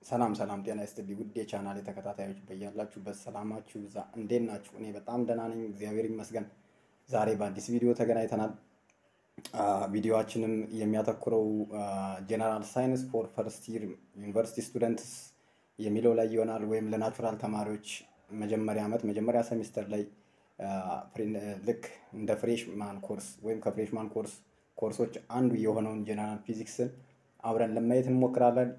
ሰላም ሰላም፣ ጤና ይስጥልኝ ውድ የቻናሌ ተከታታዮች በያላችሁበት ሰላማችሁ ይብዛ። እንዴት ናችሁ? እኔ በጣም ደህና ነኝ፣ እግዚአብሔር ይመስገን። ዛሬ በአዲስ ቪዲዮ ተገናኝተናል። ቪዲዮችንም የሚያተኩረው ጀነራል ሳይንስ ፎር ፈርስት ይር ዩኒቨርሲቲ ስቱደንትስ የሚለው ላይ ይሆናል። ወይም ለናቹራል ተማሪዎች መጀመሪያ ዓመት መጀመሪያ ሴሚስተር ላይ ልክ እንደ ፍሬሽማን ኮርስ ወይም ከፍሬሽማን ኮርስ ኮርሶች አንዱ የሆነውን ጀነራል ፊዚክስን አብረን ለማየት እንሞክራለን።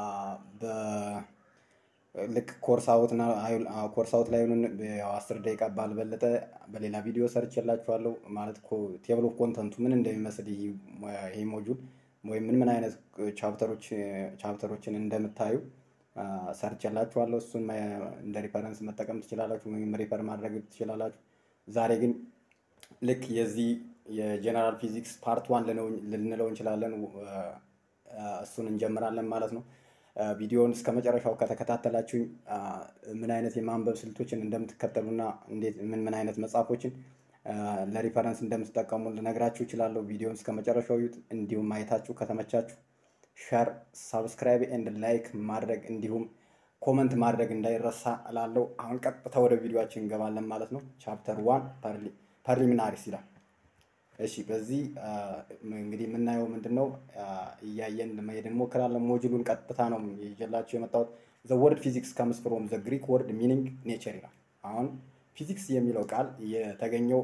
ልክ ኮርስ አውት ላይ ሆኑን አስር ደቂቃ ባልበለጠ በሌላ ቪዲዮ ሰርች የላችኋለሁ። ማለት ቴብል ኦፍ ኮንተንቱ ምን እንደሚመስል ይሄ ሞጁል ወይም ምን ምን አይነት ቻፕተሮችን እንደምታዩ ሰርች የላችኋለሁ። እሱን እንደ ሪፈረንስ መጠቀም ትችላላችሁ ወይም ሪፈር ማድረግ ትችላላችሁ። ዛሬ ግን ልክ የዚህ የጀነራል ፊዚክስ ፓርት ዋን ልንለው እንችላለን። እሱን እንጀምራለን ማለት ነው። ቪዲዮውን እስከ መጨረሻው ከተከታተላችሁኝ ምን አይነት የማንበብ ስልቶችን እንደምትከተሉና እንዴት ምን ምን አይነት መጽሐፎችን ለሪፈረንስ እንደምትጠቀሙ ልነግራችሁ እችላለሁ። ቪዲዮውን እስከ መጨረሻው ዩት። እንዲሁም ማየታችሁ ከተመቻችሁ ሸር፣ ሳብስክራይብ ኤንድ ላይክ ማድረግ እንዲሁም ኮመንት ማድረግ እንዳይረሳ እላለሁ። አሁን ቀጥታ ወደ ቪዲዮችን እንገባለን ማለት ነው። ቻፕተር ዋን ፐርሊሚናሪስ ይላል። እሺ በዚህ እንግዲህ የምናየው ምንድን ነው? እያየን ለመሄድ እንሞክራለን። ሞጁሉን ቀጥታ ነው ይዤላችሁ የመጣሁት። ዘ ወርድ ፊዚክስ ከምስ ፍሮም ዘ ግሪክ ወርድ ሚኒንግ ኔቸር ይላል። አሁን ፊዚክስ የሚለው ቃል የተገኘው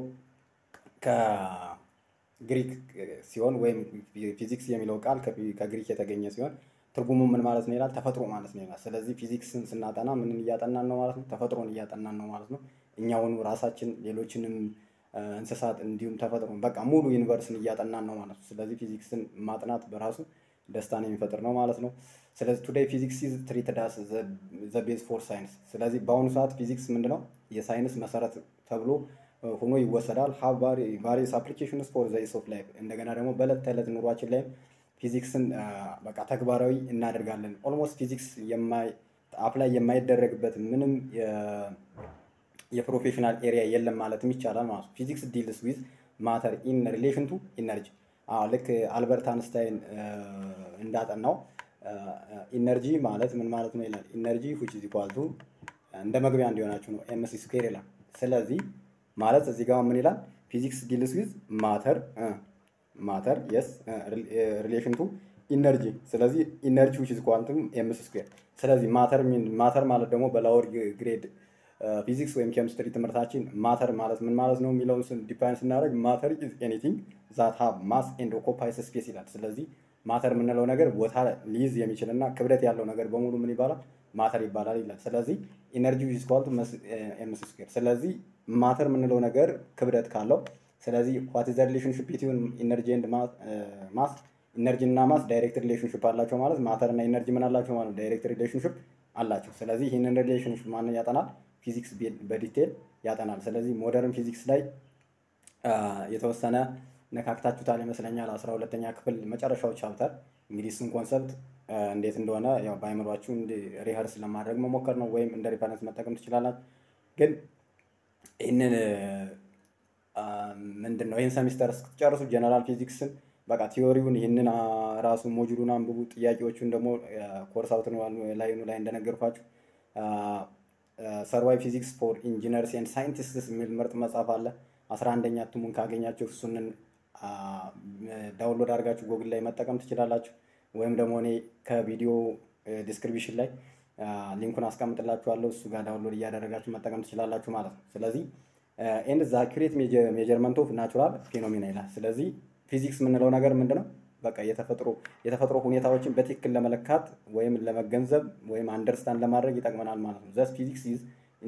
ከግሪክ ሲሆን ወይም ፊዚክስ የሚለው ቃል ከግሪክ የተገኘ ሲሆን ትርጉሙ ምን ማለት ነው ይላል? ተፈጥሮ ማለት ነው ይላል። ስለዚህ ፊዚክስን ስናጠና ምንን እያጠናን ነው ማለት ነው? ተፈጥሮን እያጠናን ነው ማለት ነው። እኛውኑ ራሳችን ሌሎችንም እንስሳት እንዲሁም ተፈጥሮ በቃ ሙሉ ዩኒቨርስን እያጠናን ነው ማለት ነው። ስለዚህ ፊዚክስን ማጥናት በራሱ ደስታን የሚፈጥር ነው ማለት ነው። ስለዚህ ቱዴይ ፊዚክስ ኢዝ ትሪትድ አስ ዘ ቤዝ ፎር ሳይንስ። ስለዚህ በአሁኑ ሰዓት ፊዚክስ ምንድነው የሳይንስ መሰረት ተብሎ ሆኖ ይወሰዳል። ሀብ ቫሪየስ አፕሊኬሽንስ ፎር ዘ ኢስ ኦፍ ላይፍ። እንደገና ደግሞ በዕለት ተዕለት ኑሯችን ላይም ፊዚክስን በቃ ተግባራዊ እናደርጋለን። ኦልሞስት ፊዚክስ አፕላይ የማይደረግበት ምንም የፕሮፌሽናል ኤሪያ የለም ማለትም ይቻላል ማለት ነው። ፊዚክስ ዲልስ ዊዝ ማተር ኢን ሪሌሽን ቱ ኢነርጂ። ልክ አልበርት አንስታይን እንዳጠናው ኢነርጂ ማለት ምን ማለት ነው ይላል። ኢነርጂ ዊች ኢዝ ኢኳል ቱ እንደ መግቢያ እንዲሆናችሁ ነው ኤምሲ ስኩዌር ይላል። ስለዚህ ማለት እዚህ ጋር ምን ይላል? ፊዚክስ ዲልስ ዊዝ ማተር ማተር የስ ሪሌሽን ቱ ኢነርጂ። ስለዚህ ኢነርጂ ዊች ኢዝ ኢኳል ቱ ኤምሲ ስኩዌር። ስለዚህ ማተር ማተር ማለት ደግሞ በላወር ግሬድ ፊዚክስ ወይም ኬሚስትሪ ትምህርታችን ማተር ማለት ምን ማለት ነው የሚለውን ዲፋይን ስናደርግ ማተር ኢዝ ኤኒቲንግ ዛት ሃቭ ማስ ኤንድ ኦኮፓይስ ስፔስ ይላል። ስለዚህ ማተር የምንለው ነገር ቦታ ሊይዝ የሚችል እና ክብደት ያለው ነገር በሙሉ ምን ይባላል? ማተር ይባላል ይላል። ስለዚህ ኢነርጂ ኢዝ ኢኳል ቱ ኤምሲ ስኩዌር። ስለዚህ ማተር የምንለው ነገር ክብደት ካለው ስለዚህ ዋት ኢዝ ዘ ሪሌሽንሺፕ ቢትዊን ኢነርጂ ኤንድ ማስ ኢነርጂ እና ማስ ዳይሬክት ሪሌሽንሽፕ አላቸው ማለት ማተር እና ኢነርጂ ምን አላቸው ማለት ዳይሬክት ሪሌሽንሽፕ አላቸው። ስለዚህ ይህንን ሪሌሽንሽፕ ማንን ያጠናል? ፊዚክስ በዲቴል ያጠናል። ስለዚህ ሞደርን ፊዚክስ ላይ የተወሰነ ነካክታችሁታል ይመስለኛል። አስራ ሁለተኛ ክፍል መጨረሻው ቻፕተር እንግዲህ እሱን ኮንሰፕት እንዴት እንደሆነ ያው በአይምሯችሁ ሪሀርስ ለማድረግ መሞከር ነው፣ ወይም እንደ ሪፈረንስ መጠቀም ትችላላችሁ። ግን ይህንን ምንድን ነው ይህን ሰሚስተር እስክትጨርሱ ጀነራል ፊዚክስን በቃ ቲዮሪውን ይህንን ራሱ ሞጁሉን አንብቡ። ጥያቄዎቹን ደግሞ ኮርስ አውት ላይኑ ላይ እንደነገርኳችሁ ሰርቫይ ፊዚክስ ፎር ኢንጂነርስ ኤንድ ሳይንቲስትስ የሚል ምርጥ መጽሐፍ አለ። አስራ አንደኛ እትሙን ካገኛችሁ እሱንን ዳውንሎድ አድርጋችሁ ጎግል ላይ መጠቀም ትችላላችሁ። ወይም ደግሞ እኔ ከቪዲዮ ዲስክሪፕሽን ላይ ሊንኩን አስቀምጥላችኋለሁ። እሱ ጋር ዳውንሎድ እያደረጋችሁ መጠቀም ትችላላችሁ ማለት ነው። ስለዚህ ኤንድ ዘ አኩሬት ሜጀርመንት ኦፍ ናቹራል ፌኖሜና ይላል። ስለዚህ ፊዚክስ የምንለው ነገር ምንድን ነው? በቃ የተፈጥሮ የተፈጥሮ ሁኔታዎችን በትክክል ለመለካት ወይም ለመገንዘብ ወይም አንደርስታንድ ለማድረግ ይጠቅመናል ማለት ነው። ዘስ ፊዚክስ ኢዝ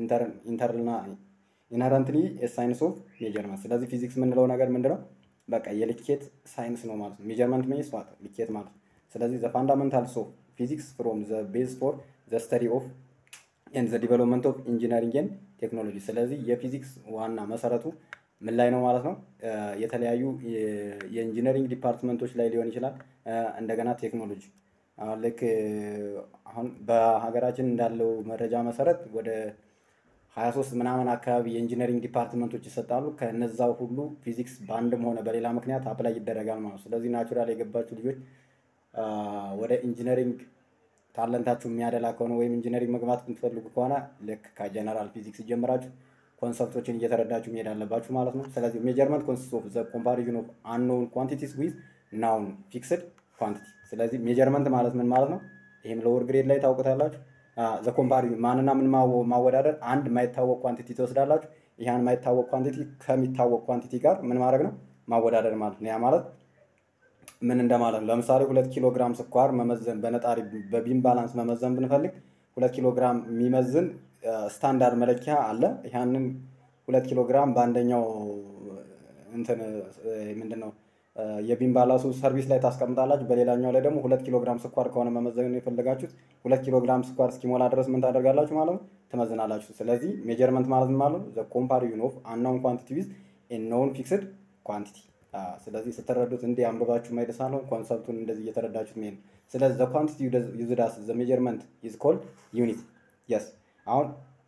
ኢንሄረንትሊ ሳይንስ ኦፍ ሜጀርመንት። ስለዚህ ፊዚክስ የምንለው ነገር ምንድነው? በቃ የልኬት ሳይንስ ነው ማለት ነው። ሜጀርመንት ሚንስ ዋት ልኬት ማለት ነው። ስለዚህ ዘ ፋንዳመንታልስ ኦፍ ፊዚክስ ፍሮም ዘ ቤዝ ፎር ዘ ስተዲ ኦፍ ኤንድ ዘ ዲቨሎፕመንት ኦፍ ኢንጂነሪንግ ኤንድ ቴክኖሎጂ። ስለዚህ የፊዚክስ ዋና መሰረቱ ምን ላይ ነው ማለት ነው? የተለያዩ የኢንጂነሪንግ ዲፓርትመንቶች ላይ ሊሆን ይችላል። እንደገና ቴክኖሎጂ አሁን ልክ አሁን በሀገራችን እንዳለው መረጃ መሰረት ወደ 23 ምናምን አካባቢ የኢንጂነሪንግ ዲፓርትመንቶች ይሰጣሉ። ከነዛው ሁሉ ፊዚክስ በአንድም ሆነ በሌላ ምክንያት አፕላይ ይደረጋል ማለት ነው። ስለዚህ ናቹራል የገባችሁ ልጆች ወደ ኢንጂነሪንግ ታለንታችሁ የሚያደላ ከሆነ ወይም ኢንጂነሪንግ መግባት የምትፈልጉ ከሆነ ልክ ከጀነራል ፊዚክስ ጀምራችሁ ኮንሰፕቶችን እየተረዳችሁ መሄድ አለባችሁ ማለት ነው። ስለዚህ ሜጀርመንት ኮንሲስት ኦፍ ዘ ኮምፓሪዥን ኦፍ አንኖውን ኳንቲቲስ ዊዝ ናውን ፊክስድ ኳንቲቲ። ስለዚህ ሜጀርመንት ማለት ምን ማለት ነው? ይህም ሎወር ግሬድ ላይ ታውቁታላችሁ። ዘ ኮምፓሪዥን ማንና ምን ማወዳደር፣ አንድ የማይታወቅ ኳንቲቲ ትወስዳላችሁ። ይህን የማይታወቅ ኳንቲቲ ከሚታወቅ ኳንቲቲ ጋር ምን ማድረግ ነው? ማወዳደር ማለት ነው። ያ ማለት ምን እንደማለት ነው? ለምሳሌ ሁለት ኪሎ ግራም ስኳር መመዘን በነጣሪ በቢም ባላንስ መመዘን ብንፈልግ ሁለት ኪሎ ግራም የሚመዝን ስታንዳርድ መለኪያ አለ። ያንን ሁለት ኪሎ ግራም በአንደኛው እንትን ምንድን ነው የቢም ባላንሱ ሰርቪስ ላይ ታስቀምጣላችሁ። በሌላኛው ላይ ደግሞ ሁለት ኪሎ ግራም ስኳር ከሆነ መመዘን የፈለጋችሁት ሁለት ኪሎ ግራም ስኳር እስኪሞላ ድረስ ምን ታደርጋላችሁ ማለት ነው ትመዝናላችሁ። ስለዚህ ሜጀርመንት ማለት ማለት ነው ዘ ኮምፓሪዥን ኦፍ አናውን ኳንቲቲ ዊዝ ኖውን ፊክስድ ኳንቲቲ። ስለዚህ ስትረዱት እንዲህ አንብባችሁ ማይደሳ ነው ኮንሰፕቱን እንደዚህ እየተረዳችሁት መሄድ ነው። ስለዚህ ዘ ኳንቲቲ ዩዝድ አስ ዘ ሜጀርመንት ኢዝ ኮልድ ዩኒት የስ አሁን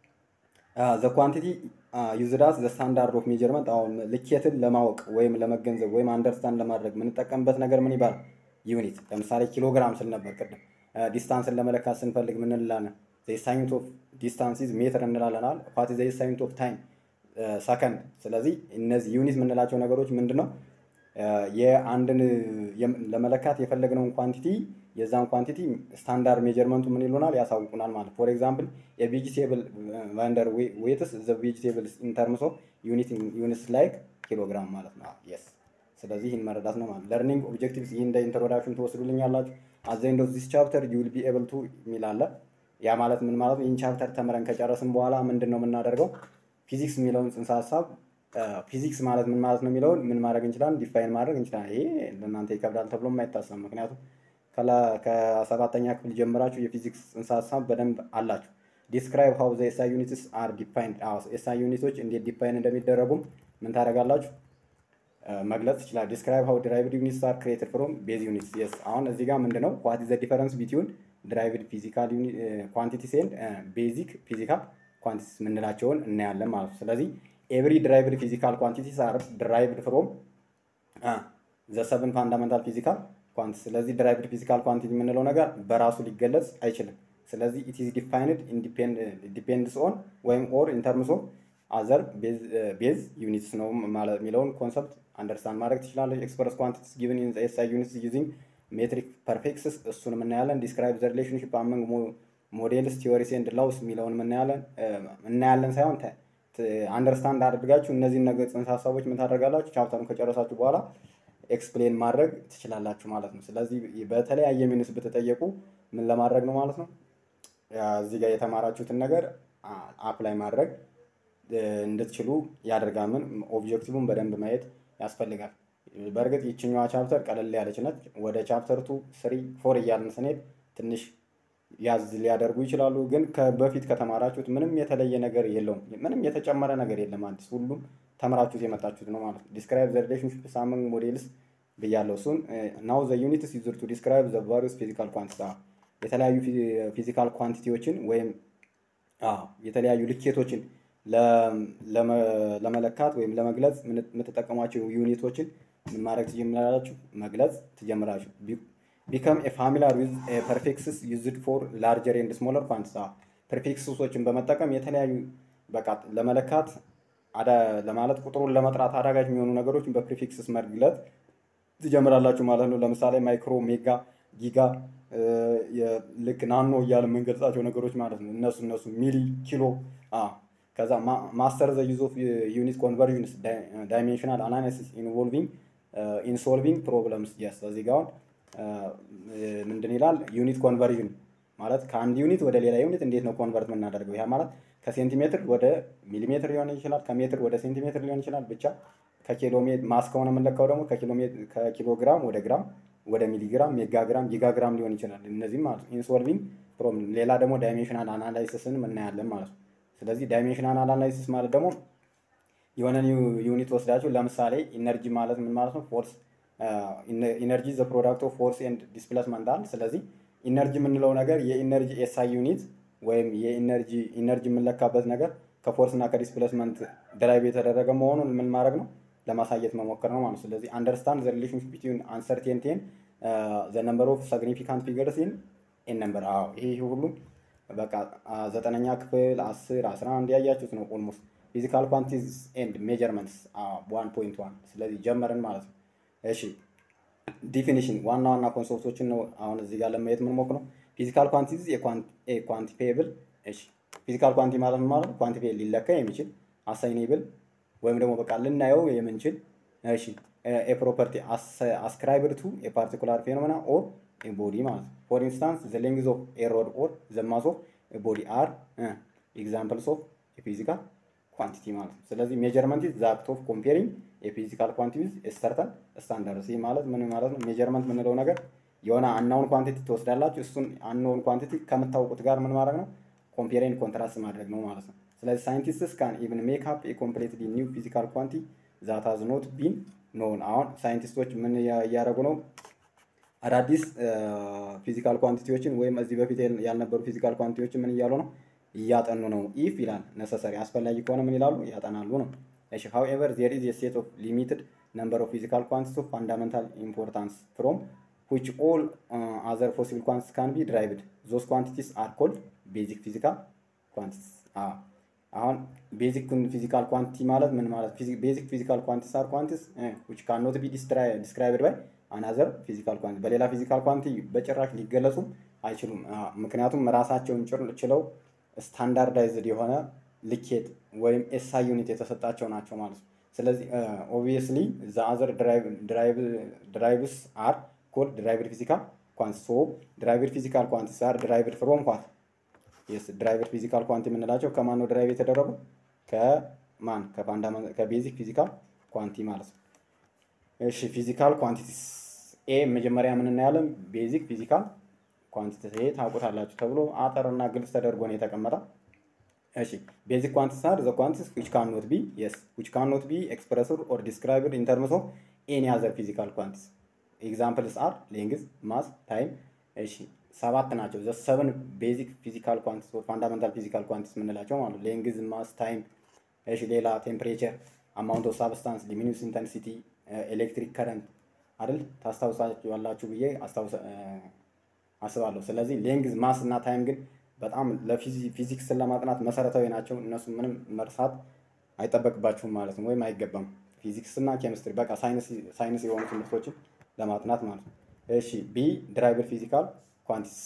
ዘ ኳንቲቲ ዩዝድ አስ ዘ ስታንዳርድ ኦፍ ሜጀርመንት አሁን ልኬትን ለማወቅ ወይም ለመገንዘብ ወይም አንደርስታንድ ለማድረግ የምንጠቀምበት ነገር ምን ይባላል? ዩኒት። ለምሳሌ ኪሎግራም ስል ነበር ቅድም። ዲስታንስን ለመለካት ስንፈልግ ምን እንላለን? ሳይንት ኦፍ ዲስታንስ ኢዝ ሜትር እንላለናል። ዋት ዘ ሳይንት ኦፍ ታይም ሰከንድ። ስለዚህ እነዚህ ዩኒት የምንላቸው ነገሮች ምንድን ነው? የአንድን ለመለካት የፈለግነውን ኳንቲቲ የዛን ኳንቲቲ ስታንዳርድ ሜጀርመንቱ ምን ይሉናል ያሳውቁናል ማለት ፎር ኤግዛምፕል የቬጂቴብል ቫንደር ዌትስ ዘ ቬጂቴብል ኢን ተርምስ ኦፍ ዩኒት ዩኒትስ ላይክ ኪሎግራም ማለት ነው የስ ስለዚህ ይህን መረዳት ነው ማለት ለርኒንግ ኦብጀክቲቭስ ይህ እንደ ኢንትሮዳክሽን ትወስዱልኝ ያላችሁ አዘ ኤንድ ኦፍ ዚስ ቻፕተር ዩ ዊል ቢ ኤብል ቱ የሚል አለ ያ ማለት ምን ማለት ነው ይህን ቻፕተር ተምረን ከጨረስን በኋላ ምንድን ነው የምናደርገው ፊዚክስ የሚለውን ጽንሰ ሀሳብ ፊዚክስ ማለት ምን ማለት ነው የሚለውን ምን ማድረግ እንችላለን ዲፋይን ማድረግ እንችላለን ይሄ ለእናንተ ይከብዳል ተብሎ የማይታሰብ ምክንያቱም ከሰባተኛ ክፍል ጀምራችሁ የፊዚክስ ጽንሰ ሀሳብ በደንብ አላችሁ። ዲስክራይብ ሀው ዘ ኤስአይ ዩኒትስ አር ዲፋይንድ። ኤስአይ ዩኒቶች እንዴት ዲፋይን እንደሚደረጉም ምን ታደርጋላችሁ መግለጽ ይችላል። ዲስክራይብ ሀው ዲራይቭድ ዩኒትስ አር ክሬትድ ፍሮም ቤዝ ዩኒትስ። የስ አሁን እዚህ ጋር ምንድን ነው ዋት ኢዝ ዘ ዲፈረንስ ቢትዊን ዲራይቭድ ፊዚካል ኳንቲቲስ ኤንድ ቤዚክ ፊዚካል ኳንቲቲስ የምንላቸውን እናያለን ማለት ነው። ስለዚህ ኤቭሪ ዲራይቭድ ፊዚካል ኳንቲቲስ አር ዲራይቭድ ፍሮም ዘ ሰቨን ፋንዳመንታል ፊዚካል ኳንቲ ስለዚህ ድራይቭድ ፊዚካል ኳንቲቲ የምንለው ነገር በራሱ ሊገለጽ አይችልም። ስለዚህ ኢት ኢዝ ዲፋይንድ ዲፔንድስ ኦን ወይም ኦር ኢን ተርምስ ኦፍ አዘር ቤዝ ዩኒትስ ነው ማለት የሚለውን ኮንሰፕት አንደርስታንድ ማድረግ ትችላለች። ኤክስፕረስ ኳንቲቲስ ጊቭን ኢን ኤስአይ ዩኒትስ ዩዚንግ ሜትሪክ ፐርፌክትስ እሱን የምናያለን። ዲስክራይብ ዘ ሪሌሽንሽፕ አመንግ ሞዴልስ ቲዎሪስ ኤንድ ላውስ የሚለውን የምናያለን እናያለን ሳይሆን አንደርስታንድ አድርጋችሁ እነዚህን ነገር ጽንሰ ሀሳቦች ምን ታደርጋላችሁ ቻፕተሩን ከጨረሳችሁ በኋላ ኤክስፕሌን ማድረግ ትችላላችሁ ማለት ነው። ስለዚህ በተለያየ ሚኒስ ብትጠየቁ ምን ለማድረግ ነው ማለት ነው እዚህ ጋር የተማራችሁትን ነገር አፕላይ ማድረግ እንድትችሉ ያደርጋል። ምን ኦብጀክቲቭን በደንብ ማየት ያስፈልጋል። በእርግጥ ይችኛዋ ቻፕተር ቀለል ያለች ነች። ወደ ቻፕተር ቱ ስሪ ፎር እያልን ስንሄድ ትንሽ ያዝ ሊያደርጉ ይችላሉ። ግን በፊት ከተማራችሁት ምንም የተለየ ነገር የለውም። ምንም የተጨመረ ነገር የለም። አዲስ ሁሉም ተምራችሁት የመጣችሁት ነው ማለት ነው። ዲስክራይብ ዘ ሪሌሽንሽፕ ሳምንግ ሞዴልስ ብያለሁ። እሱን ናው ዘ ዩኒትስ ዩዝድ ቱ ዲስክራይብ ዘ ቫሪየስ ፊዚካል ኳንቲቲ የተለያዩ ፊዚካል ኳንቲቲዎችን ወይም የተለያዩ ልኬቶችን ለመለካት ወይም ለመግለጽ የምትጠቀሟቸው ዩኒቶችን ምን ማድረግ ትጀምራላችሁ? መግለጽ ትጀምራችሁ። ቢከም ኤ ፋሚሊያር ዊዝ ፐርፌክስስ ዩዝድ ፎር ላርጀር ኤንድ ስሞለር ኳንቲቲ ፐርፌክስሶችን በመጠቀም የተለያዩ በቃ ለመለካት ለማለት ቁጥሩን ለመጥራት አዳጋች የሚሆኑ ነገሮችን በፕሪፊክስስ መግለጽ ትጀምራላችሁ ማለት ነው። ለምሳሌ ማይክሮ፣ ሜጋ፣ ጊጋ ልክ ናኖ እያለ የምንገልጻቸው ነገሮች ማለት ነው። እነሱ እነሱ ሚሊ፣ ኪሎ ከዛ ማስተር ዘ ዩዝ ኦፍ ዩኒት ኮንቨርዥንስ ዳይሜንሽናል አናሊሲስ ኢንቮልቪንግ ኢንሶልቪንግ ፕሮብለምስ የስ እዚህ ጋር አሁን ምንድን ይላል ዩኒት ኮንቨርዥን ማለት ከአንድ ዩኒት ወደ ሌላ ዩኒት እንዴት ነው ኮንቨርት የምናደርገው? ያ ማለት ከሴንቲሜትር ወደ ሚሊሜትር ሊሆን ይችላል፣ ከሜትር ወደ ሴንቲሜትር ሊሆን ይችላል። ብቻ ከኪሎ ማስ ከሆነ የምንለካው ደግሞ ከኪሎ ግራም ወደ ግራም ወደ ሚሊግራም፣ ሜጋግራም፣ ጊጋግራም ሊሆን ይችላል። እነዚህም ማለት ኢንሶልቪንግ ፕሮብለም። ሌላ ደግሞ ዳይሜንሽናል አናላይሲስን እናያለን ማለት ነው። ስለዚህ ዳይሜንሽናል አናላይሲስ ማለት ደግሞ የሆነን ዩኒት ወስዳችሁ ለምሳሌ ኢነርጂ ማለት ምን ማለት ነው? ፎርስ ኢነርጂ ዘ ፕሮዳክት ኦፍ ፎርስ ኤንድ ዲስፕሌስመንት አለ። ስለዚህ ኢነርጂ የምንለው ነገር የኢነርጂ ኤስአይ ዩኒት ወይም የኢነርጂ ኢነርጂ የምንለካበት ነገር ከፎርስ እና ከዲስፕሌስመንት ድራይቭ የተደረገ መሆኑን ምን ማድረግ ነው ለማሳየት መሞከር ነው ማለት ነው። ስለዚህ አንደርስታንድ ዘ ሪሌሽንሽፕ ቢትዊን አንሰርቴንቲ ኤንድ ዘ ነምበር ኦፍ ሲግኒፊካንት ፊገርስ ኢን ኤን ነምበር። አዎ ይሄ ይሄ ሁሉ በቃ አ፣ ዘጠነኛ ክፍል አስር አስራ አንድ ያያችሁት ነው ኦልሞስት ፊዚካል ኳንቲቲስ ኤንድ ሜጀርመንትስ ዋን ፖይንት ዋን ስለዚህ ጀመርን ማለት ነው። እሺ ዲፊኒሽን ዋና ዋና ኮንሰፕቶችን ነው አሁን እዚህ ጋር ለማየት የምንሞክረው። ፊዚካል ኳንቲቲስ ኳንቲፌብል። እሺ ፊዚካል ኳንቲ ማለት ምን ማለት ነው? ኳንቲፌብል ሊለካ የሚችል አሳይኔብል ወይም ደግሞ በቃ ልናየው የምንችል እሺ ኤ ፕሮፐርቲ አስክራይብድ ቱ ኤ ፓርቲኩላር ፌኖሜና ኦር ኤ ቦዲ ማለት ነው። ፎር ኢንስታንስ ዘ ሌንግዝ ኦፍ ኤ ሮድ ኦር ዘ ማስ ኦፍ ኤ ቦዲ አር ኤግዛምፕልስ ኦፍ ፊዚካል ኳንቲቲ ማለት ነው። ስለዚህ ሜጀርመንት ኢዝ ዘ አክት ኦፍ ኮምፔሪንግ የፊዚካል ኳንቲቲ ዊዝ ሰርተን ስታንዳርድስ። ይህ ማለት ምን ማለት ነው? ሜጀርመንት የምንለው ነገር የሆነ አናውን ኳንቲቲ ትወስዳላችሁ። እሱን አናውን ኳንቲቲ ከምታውቁት ጋር ምን ማድረግ ነው? ኮምፔሪንግ ኮንትራስት ማድረግ ነው ማለት ነው። ስለዚህ ሳይንቲስትስ ካን ኢቭን ሜክ አፕ ኤ ኮምፕሌትሊ ኒው ፊዚካል ኳንቲ ዛት ሃዝ ኖት ቢን ኖን። አሁን ሳይንቲስቶች ምን እያደረጉ ነው? አዳዲስ ፊዚካል ኳንቲቲዎችን ወይም እዚህ በፊት ያልነበሩ ፊዚካል ኳንቲቲዎችን ምን እያሉ ነው? እያጠኑ ነው። ኢፍ ይላል ነሰሰሪ አስፈላጊ ከሆነ ምን ይላሉ? ያጠናሉ ነው። እሺ however there is a set of limited number of physical quantities of fundamental importance from which all uh, other possible quantities can be derived. Those quantities are called basic physical quantities. አዎ አሁን ቤዚክ ፊዚካል ኳንቲቲ ማለት ምን ማለት ቤዚክ ፊዚካል ኳንቲቲስ አር ኳንቲቲስ which cannot be described by another physical quantity በሌላ ፊዚካል ኳንቲ በጭራሽ ሊገለጹ አይችሉም። አዎ፣ ምክንያቱም ራሳቸውን ጭር- ችለው ስታንዳርዳይዝድ የሆነ ልኬት ወይም ኤስአይ ዩኒት የተሰጣቸው ናቸው ማለት ነው። ስለዚህ ኦብቪየስሊ ዘ አዘር ድራይቭስ አር ኮልድ ድራይቭድ ፊዚካል ኳንቲ ሶ ድራይቭድ ፊዚካል ኳንቲስ አር ድራይቭድ ፍሮም ኳት የስ ድራይቨር ፊዚካል ኳንቲ የምንላቸው ከማን ነው ድራይቭ የተደረጉ? ከማን ከፋንዳመንታል ከቤዚክ ፊዚካል ኳንቲ ማለት ነው። እሺ ፊዚካል ኳንቲቲስ ኤ መጀመሪያ ምን እናያለን? ቤዚክ ፊዚካል ኳንቲቲስ ይሄ ታውቁታላችሁ ተብሎ አጠር እና ግልጽ ተደርጎ ነው የተቀመጠ። እሺ ቤዚክ ኳንቲቲስ አር ዘ ኳንቲቲስ which cannot be yes which cannot be expressed or described in terms of any other physical quantities examples are length mass time እሺ ሰባት ናቸው ዘ ሰቨን ቤዚክ ፊዚካል ኳንቲቲስ ኦር ፋንዳሜንታል ፊዚካል ኳንቲቲስ የምንላቸው ማለት ሌንግዝ ማስ ታይም እሺ ሌላ ቴምፕሬቸር አማውንት ኦፍ ሳብስታንስ ሉሚኒየስ ኢንተንሲቲ ኤሌክትሪክ ከረንት አይደል ታስታውሳላችሁ ብዬ አስታውሳ አስባለሁ። ስለዚህ ሌንግዝ ማስ እና ታይም ግን በጣም ለፊዚክስን ለማጥናት መሰረታዊ ናቸው። እነሱ ምንም መርሳት አይጠበቅባችሁም ማለት ነው፣ ወይም አይገባም። ፊዚክስ እና ኬሚስትሪ በቃ ሳይንስ የሆኑ ትምህርቶችን ለማጥናት ማለት ነው። እሺ ቢ ድራይቨር ፊዚካል ኳንቲቲስ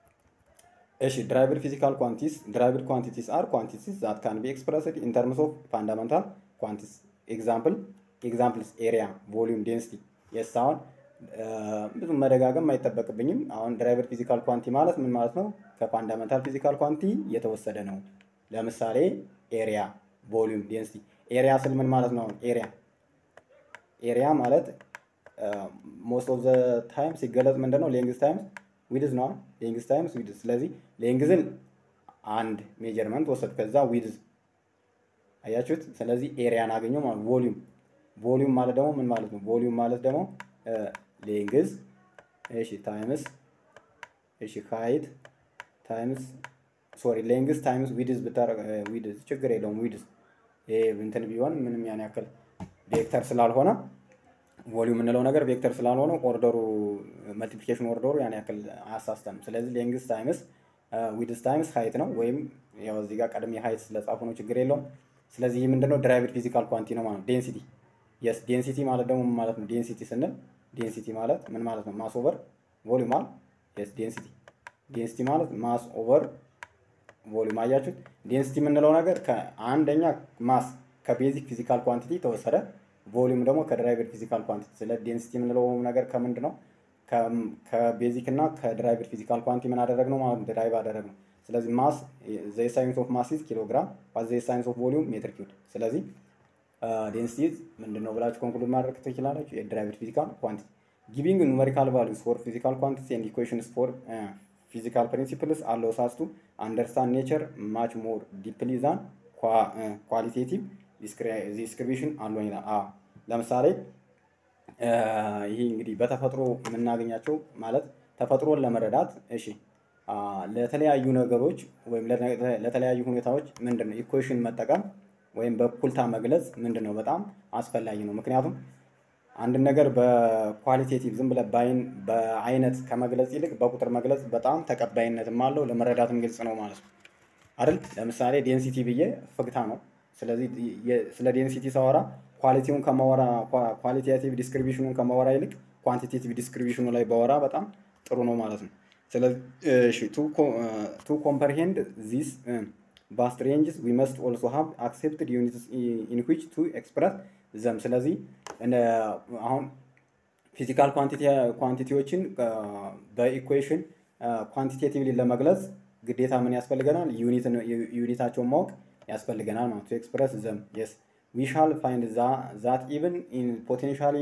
እሺ ድራይቨር ፊዚካል ኳንቲቲስ ድራይቨር ኳንቲቲስ አር ኳንቲቲስ ዛት ካን ቢ ኤክስፕረስድ ኢን ተርምስ ኦፍ ፋንዳመንታል ኳንቲቲስ ኤግዛምፕል ኤግዛምፕልስ ኤሪያ ቮሊዩም ዴንሲቲ የስ አሁን ብዙ መደጋገም አይጠበቅብኝም። አሁን ድራይቨር ፊዚካል ኳንቲ ማለት ምን ማለት ነው? ከፋንዳመንታል ፊዚካል ኳንቲ የተወሰደ ነው። ለምሳሌ ኤሪያ፣ ቮሊዩም፣ ዴንሲቲ። ኤሪያ ስል ምን ማለት ነው? አሁን ኤሪያ ኤሪያ ማለት ሞስት ኦፍ ዘ ታይም ሲገለጽ ምንድን ነው? ሌንግዝ ታይምስ ዊድዝ ነው። ሌንግዝ ታይምስ ዊድዝ። ስለዚህ ሌንግዝን አንድ ሜጀርመንት ወሰድ፣ ከዛ ዊድዝ አያችሁት። ስለዚህ ኤሪያን አገኘው ማለት ቮሊዩም ቮሊዩም ማለት ደግሞ ምን ማለት ነው? ቮሊዩም ማለት ደግሞ ሌንግዝ እሺ ታይምስ እሺ ሃይት ታይምስ ሶሪ ሌንግዝ ታይምስ ዊድዝ ብታረግ ዊድዝ ችግር የለውም ዊድዝ ይሄ እንትን ቢሆን ምንም ያን ያክል ቬክተር ስላልሆነ ቮሊዩም የምንለው ነገር ቬክተር ስላልሆነ ኦርደሩ መልቲፕሊኬሽን ኦርደሩ ያን ያክል አያሳስተንም። ስለዚህ ሌንግዝ ታይምስ ዊድዝ ታይምስ ሃይት ነው። ወይም ያው እዚህ ጋር ቀድሜ ሃይት ስለጻፉ ነው ችግር የለውም። ስለዚህ ይህ ምንድነው ድራይቭድ ፊዚካል ኳንቲ ነው ማለት ዴንሲቲ የስ ዴንሲቲ ማለት ደግሞ ምን ማለት ነው? ዴንሲቲ ስንል ዴንሲቲ ማለት ምን ማለት ነው? ማስ ኦቨር ቮሊዩም አለ። የስ ዴንሲቲ ዴንሲቲ ማለት ማስ ኦቨር ቮሊዩም። አያችሁት? ዴንሲቲ የምንለው ነገር ከአንደኛ ማስ ከቤዚክ ፊዚካል ኳንቲቲ ተወሰደ፣ ቮሊዩም ደግሞ ከድራይቨድ ፊዚካል ኳንቲቲ። ስለ ዴንሲቲ የምንለው ነገር ከምንድን ነው? ከቤዚክ እና ከድራይቨድ ፊዚካል ኳንቲ ምን አደረግ ነው ማለት ድራይቭ አደረግ ነው። ስለዚህ ማስ ዘ ሳይንስ ኦፍ ማስ ኢዝ ኪሎግራም ዋት ዘ ሳይንስ ኦፍ ቮሊዩም ሜትር ኪዩብ። ስለዚህ ዴንሲቲ ምንድን ነው ብላችሁ ኮንክሉድ ማድረግ ትችላላችሁ። የድራይቭድ ፊዚካል ኳንቲቲ ጊቪንግ ኑሜሪካል ቫሉስ ፎር ፊዚካል ኳንቲቲ ኤንድ ኢኩዌሽንስ ፎር ፊዚካል ፕሪንሲፕልስ አሎውስ አስ ቱ አንደርስታንድ ኔቸር ማች ሞር ዲፕሊ ዛን ኳሊቴቲቭ ዲስክሪቢሽን አለው ይላል። ለምሳሌ ይህ እንግዲህ በተፈጥሮ የምናገኛቸው ማለት ተፈጥሮን ለመረዳት እሺ ለተለያዩ ነገሮች ወይም ለተለያዩ ሁኔታዎች ምንድን ነው ኢኩዌሽን መጠቀም ወይም በእኩልታ መግለጽ ምንድን ነው በጣም አስፈላጊ ነው። ምክንያቱም አንድን ነገር በኳሊቴቲቭ ዝም ብለህ በአይን በአይነት ከመግለጽ ይልቅ በቁጥር መግለጽ በጣም ተቀባይነትም አለው ለመረዳትም ግልጽ ነው ማለት ነው አይደል? ለምሳሌ ዴንሲቲ ብዬ ፍግታ ነው። ስለዚህ የ- ስለ ዴንሲቲ ሳወራ ኳሊቲውን ከማወራ ኳሊቴቲቭ ዲስክሪቢሽኑን ከማወራ ይልቅ ኳንቲቴቲቭ ዲስክሪቢሽኑ ላይ ባወራ በጣም ጥሩ ነው ማለት ነው። ስለዚህ ቱ ኮምፐርሄንድ ዚስ ቫስት ሬንጅስ ዊ መስት ኦልሶ ሃቭ አክሴፕትድ ዩኒትስ ኢን ዊች ቱ ኤክስፕረስ ዘም። ስለዚህ እነ- አሁን ፊዚካል ኳንቲቲዎችን በኢኩዌሽን ኳንቲቴቲቭሊ ለመግለጽ ግዴታ ምን ያስፈልገናል? ዩኒታቸውን ማወቅ ያስፈልገናል ማለት ቱ ኤክስፕረስ ዘም የስ ዊ ሻል ፋይንድ ዛት ኢቨን ኢን ፖቴንሻሊ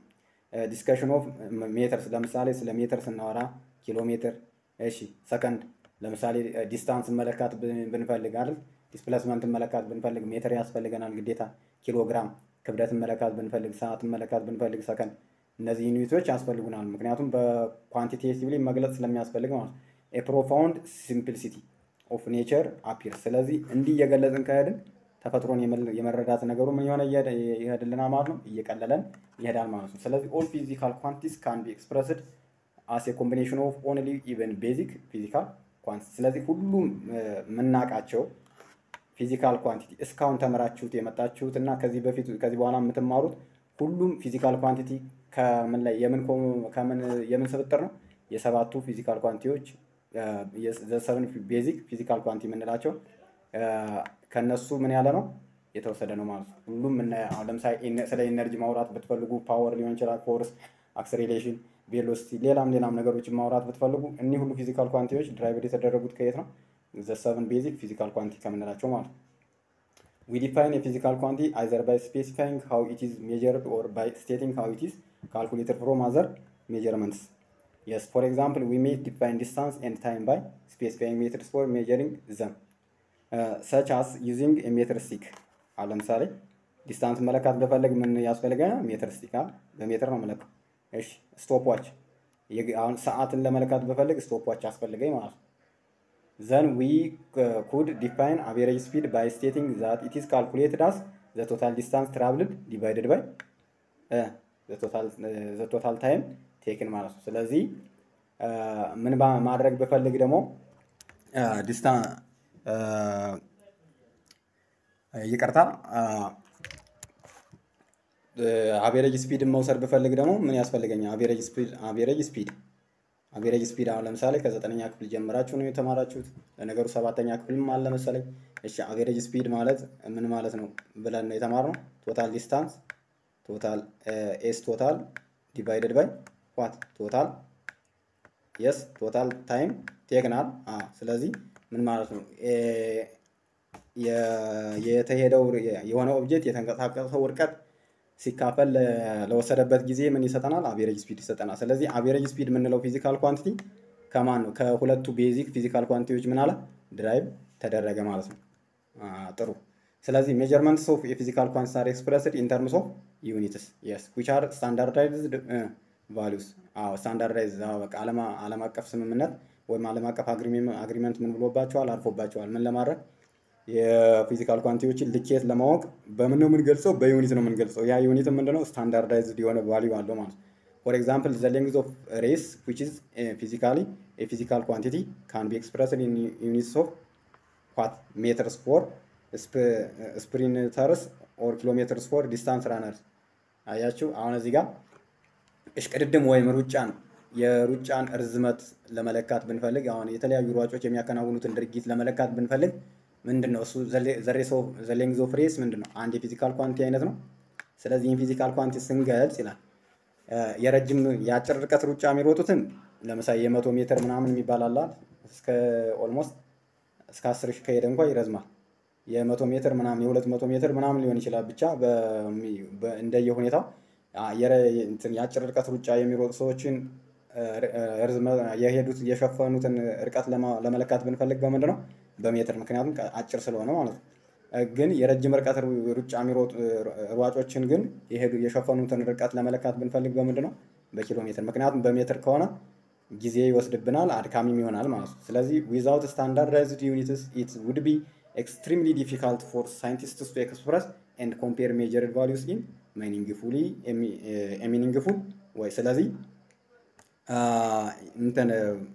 ዲስከሽን ኦፍ ሜተርስ ለምሳሌ ስለ ሜትር ስናወራ ኪሎ ሜትር፣ እሺ ሰከንድ፣ ለምሳሌ ዲስታንስ መለካት ብን- ብንፈልግ አይደል ዲስፕሌስመንት መለካት ብንፈልግ ሜትር ያስፈልገናል ግዴታ። ኪሎግራም ክብደት መለካት ብንፈልግ፣ ሰዓት መለካት ብንፈልግ ሰከንድ፣ እነዚህ ዩኒቶች ያስፈልጉናል። ምክንያቱም በኳንቲቴቲቭሊ መግለጽ ስለሚያስፈልግ ማለት ነው። ፕሮፋውንድ ሲምፕሊሲቲ ኦፍ ኔቸር አፒር። ስለዚህ እንዲህ እየገለጽን ከሄድን ተፈጥሮን የመል- የመረዳት ነገሩ ምን የሆነ እየሄደ- ይሄድልናል ማለት ነው፣ እየቀለለን ይሄዳል ማለት ነው። ስለዚህ ኦል ፊዚካል ኳንቲቲስ ካን ቢ ኤክስፕረስድ አስ ኤ ኮምቢኔሽን ኦፍ ኦንሊ ኢቨን ቤዚክ ፊዚካል ኳንቲቲ። ስለዚህ ሁሉም የምናውቃቸው ፊዚካል ኳንቲቲ እስካሁን ተምራችሁት የመጣችሁት እና ከዚህ በፊት ከዚህ በኋላ የምትማሩት ሁሉም ፊዚካል ኳንቲቲ ከምን ላይ የምን ኮ- ከምን የምን ስብጥር ነው? የሰባቱ ፊዚካል ኳንቲቲዎች ዘሰብን ቤዚክ ፊዚካል ኳንቲ የምንላቸው አ፣ ከነሱ ምን ያለ ነው የተወሰደ ነው ማለት ነው። ሁሉም ምና- አሁን ለምሳሌ ኢነ- ስለ ኢነርጂ ማውራት ብትፈልጉ ፓወር ሊሆን ይችላል፣ ፎርስ፣ አክሰሌሬሽን፣ ቬሎሲቲ፣ ሌላም ሌላም ነገሮችን ማውራት ብትፈልጉ እኒህ ሁሉ ፊዚካል ኳንቲቲዎች ድራይቨድ የተደረጉት ከየት ነው? ዘሰብን ቤዚክ ፊዚካል ኳንቲ ከምንላቸው ማለት ነው። We define a physical quantity either by specifying how it is measured or by stating how it is calculated from other measurements. Yes, for example, we may define distance and time by specifying methods for measuring them, uh, such as using a meter stick. አሁን ለምሳሌ ዲስታንስ መለካት በፈለግ ምን ያስፈልገናል? ሜትር ስቲክ አይደል? በሜትር ነው መለካው። እሺ ስቶፕ ዋች፣ አሁን ሰዓትን ለመለካት በፈለግ ስቶፕ ዋች ያስፈልገኝ ማለት ነው። then we uh, could define average speed by stating that it is calculated as the total distance traveled divided by uh, the total uh, the total time taken ማለት ነው። ስለዚህ uh, ምን ባ- ማድረግ ብፈልግ ደግሞ ዲስታንስ ይቅርታ አቬሬጅ ስፒድን መውሰድ ብፈልግ ደግሞ ምን ያስፈልገኛል? አቬሬጅ ስፒድ አቬሬጅ ስፒድ አቬሬጅ ስፒድ አሁን ለምሳሌ ከዘጠነኛ ክፍል ጀምራችሁ ነው የተማራችሁት። ለነገሩ ሰባተኛ ክፍልም አለ መሰለኝ። እሺ አቬሬጅ ስፒድ ማለት ምን ማለት ነው ብለን ነው የተማርነው። ቶታል ዲስታንስ ቶታል ኤስ ቶታል ዲቫይደድ ባይ ዋት ቶታል የስ ቶታል ታይም ቴክናል። ስለዚህ ምን ማለት ነው ኤ- የ- የተሄደው የሆነ ኦብጀክት የተንቀሳቀሰው ርቀት ሲካፈል ለ- ለወሰደበት ጊዜ ምን ይሰጠናል? አቬሬጅ ስፒድ ይሰጠናል። ስለዚህ አቬሬጅ ስፒድ የምንለው ፊዚካል ኳንቲቲ ከማን ነው? ከሁለቱ ቤዚክ ፊዚካል ኳንቲቲዎች ምን አለ ድራይቭ ተደረገ ማለት ነው። አ፣ ጥሩ። ስለዚህ ሜጀርመንትስ ኦፍ የፊዚካል ኳንቲቲ አር ኤክስፕረስድ ኢን ተርምስ ኦፍ ዩኒትስ የስ ዊች አር ስታንዳርዳይዝድ ቫሉስ። አዎ ስታንዳርዳይዝ በቃ ዓለም ዓለም አቀፍ ስምምነት ወይም ዓለም አቀፍ አግሪመንት ምን ብሎባቸዋል? አርፎባቸዋል። ምን ለማድረግ የፊዚካል ኳንቲቲዎችን ልኬት ለማወቅ በምን ነው የምንገልጸው? በዩኒት ነው የምንገልጸው። ያ ዩኒት ምንድነው? ስታንዳርዳይዝድ የሆነ ቫሊዩ አለው ማለት ነው። ፎር ኤግዛምፕል ዘ ሌንግዝ ኦፍ ሬስ ዊች ኢዝ ፊዚካሊ ፊዚካል ኳንቲቲ ካን ቢ ኤክስፕረስድ ኢን ዩኒትስ ኦፍ ዋት ሜትርስ ፎር ስፕሪንተርስ ኦር ኪሎ ሜትርስ ፎር ዲስታንስ ራነርስ። አያችሁ አሁን እዚህ ጋር እሽቅድድም ወይም ሩጫን የሩጫን እርዝመት ለመለካት ብንፈልግ አሁን የተለያዩ ሯጮች የሚያከናውኑትን ድርጊት ለመለካት ብንፈልግ ምንድን ነው እሱ ዘሌንግዝ ኦፍ ሬስ ምንድን ነው? አንድ የፊዚካል ኳንቲ አይነት ነው። ስለዚህ ይህን ፊዚካል ኳንቲ ስንገልጽ ይላል እ፣ የረጅም የአጭር ርቀት ሩጫ የሚሮጡትን ለምሳሌ የመቶ ሜትር ምናምን የሚባል አለ አይደል? እስከ ኦልሞስት እስከ አስር ሺህ ከሄደ እንኳ ይረዝማል። የመቶ ሜትር ምናምን የሁለት መቶ ሜትር ምናምን ሊሆን ይችላል። ብቻ በሚ- በ- እንደየ ሁኔታው አ- የረ- እንትን የአጭር ርቀት ሩጫ የሚሮጡ ሰዎችን እ፣ እ፣ ርዝመ- የሄዱት የሸፈኑትን ርቀት ለማ- ለመለካት ብንፈልግ በምንድን ነው? በሜትር ምክንያቱም ቀ- አጭር ስለሆነ ማለት ነው። እ፣ ግን የረጅም ርቀት ሩ- ሩጫ የሚሮጡ እ፣ ሯጮችን ግን የሄዱ የሸፈኑትን ርቀት ለመለካት ብንፈልግ በምንድን ነው? በኪሎ ሜትር ምክንያቱም በሜትር ከሆነ ጊዜ ይወስድብናል፣ አድካሚም ይሆናል ማለት ነው። ስለዚህ ዊዛውት ስታንዳርዳይዝድ ዩኒትስ ኢት ውድ ቢ ኤክስትሪምሊ ዲፊካልት ፎር ሳይንቲስትስ ቱ ኤክስፕረስ ኤንድ ኮምፔር ሜጀርድ ቫሉስ ኢን ሚኒንግፉሊ ሚኒንግፉል ወይ ስለዚህ እንትን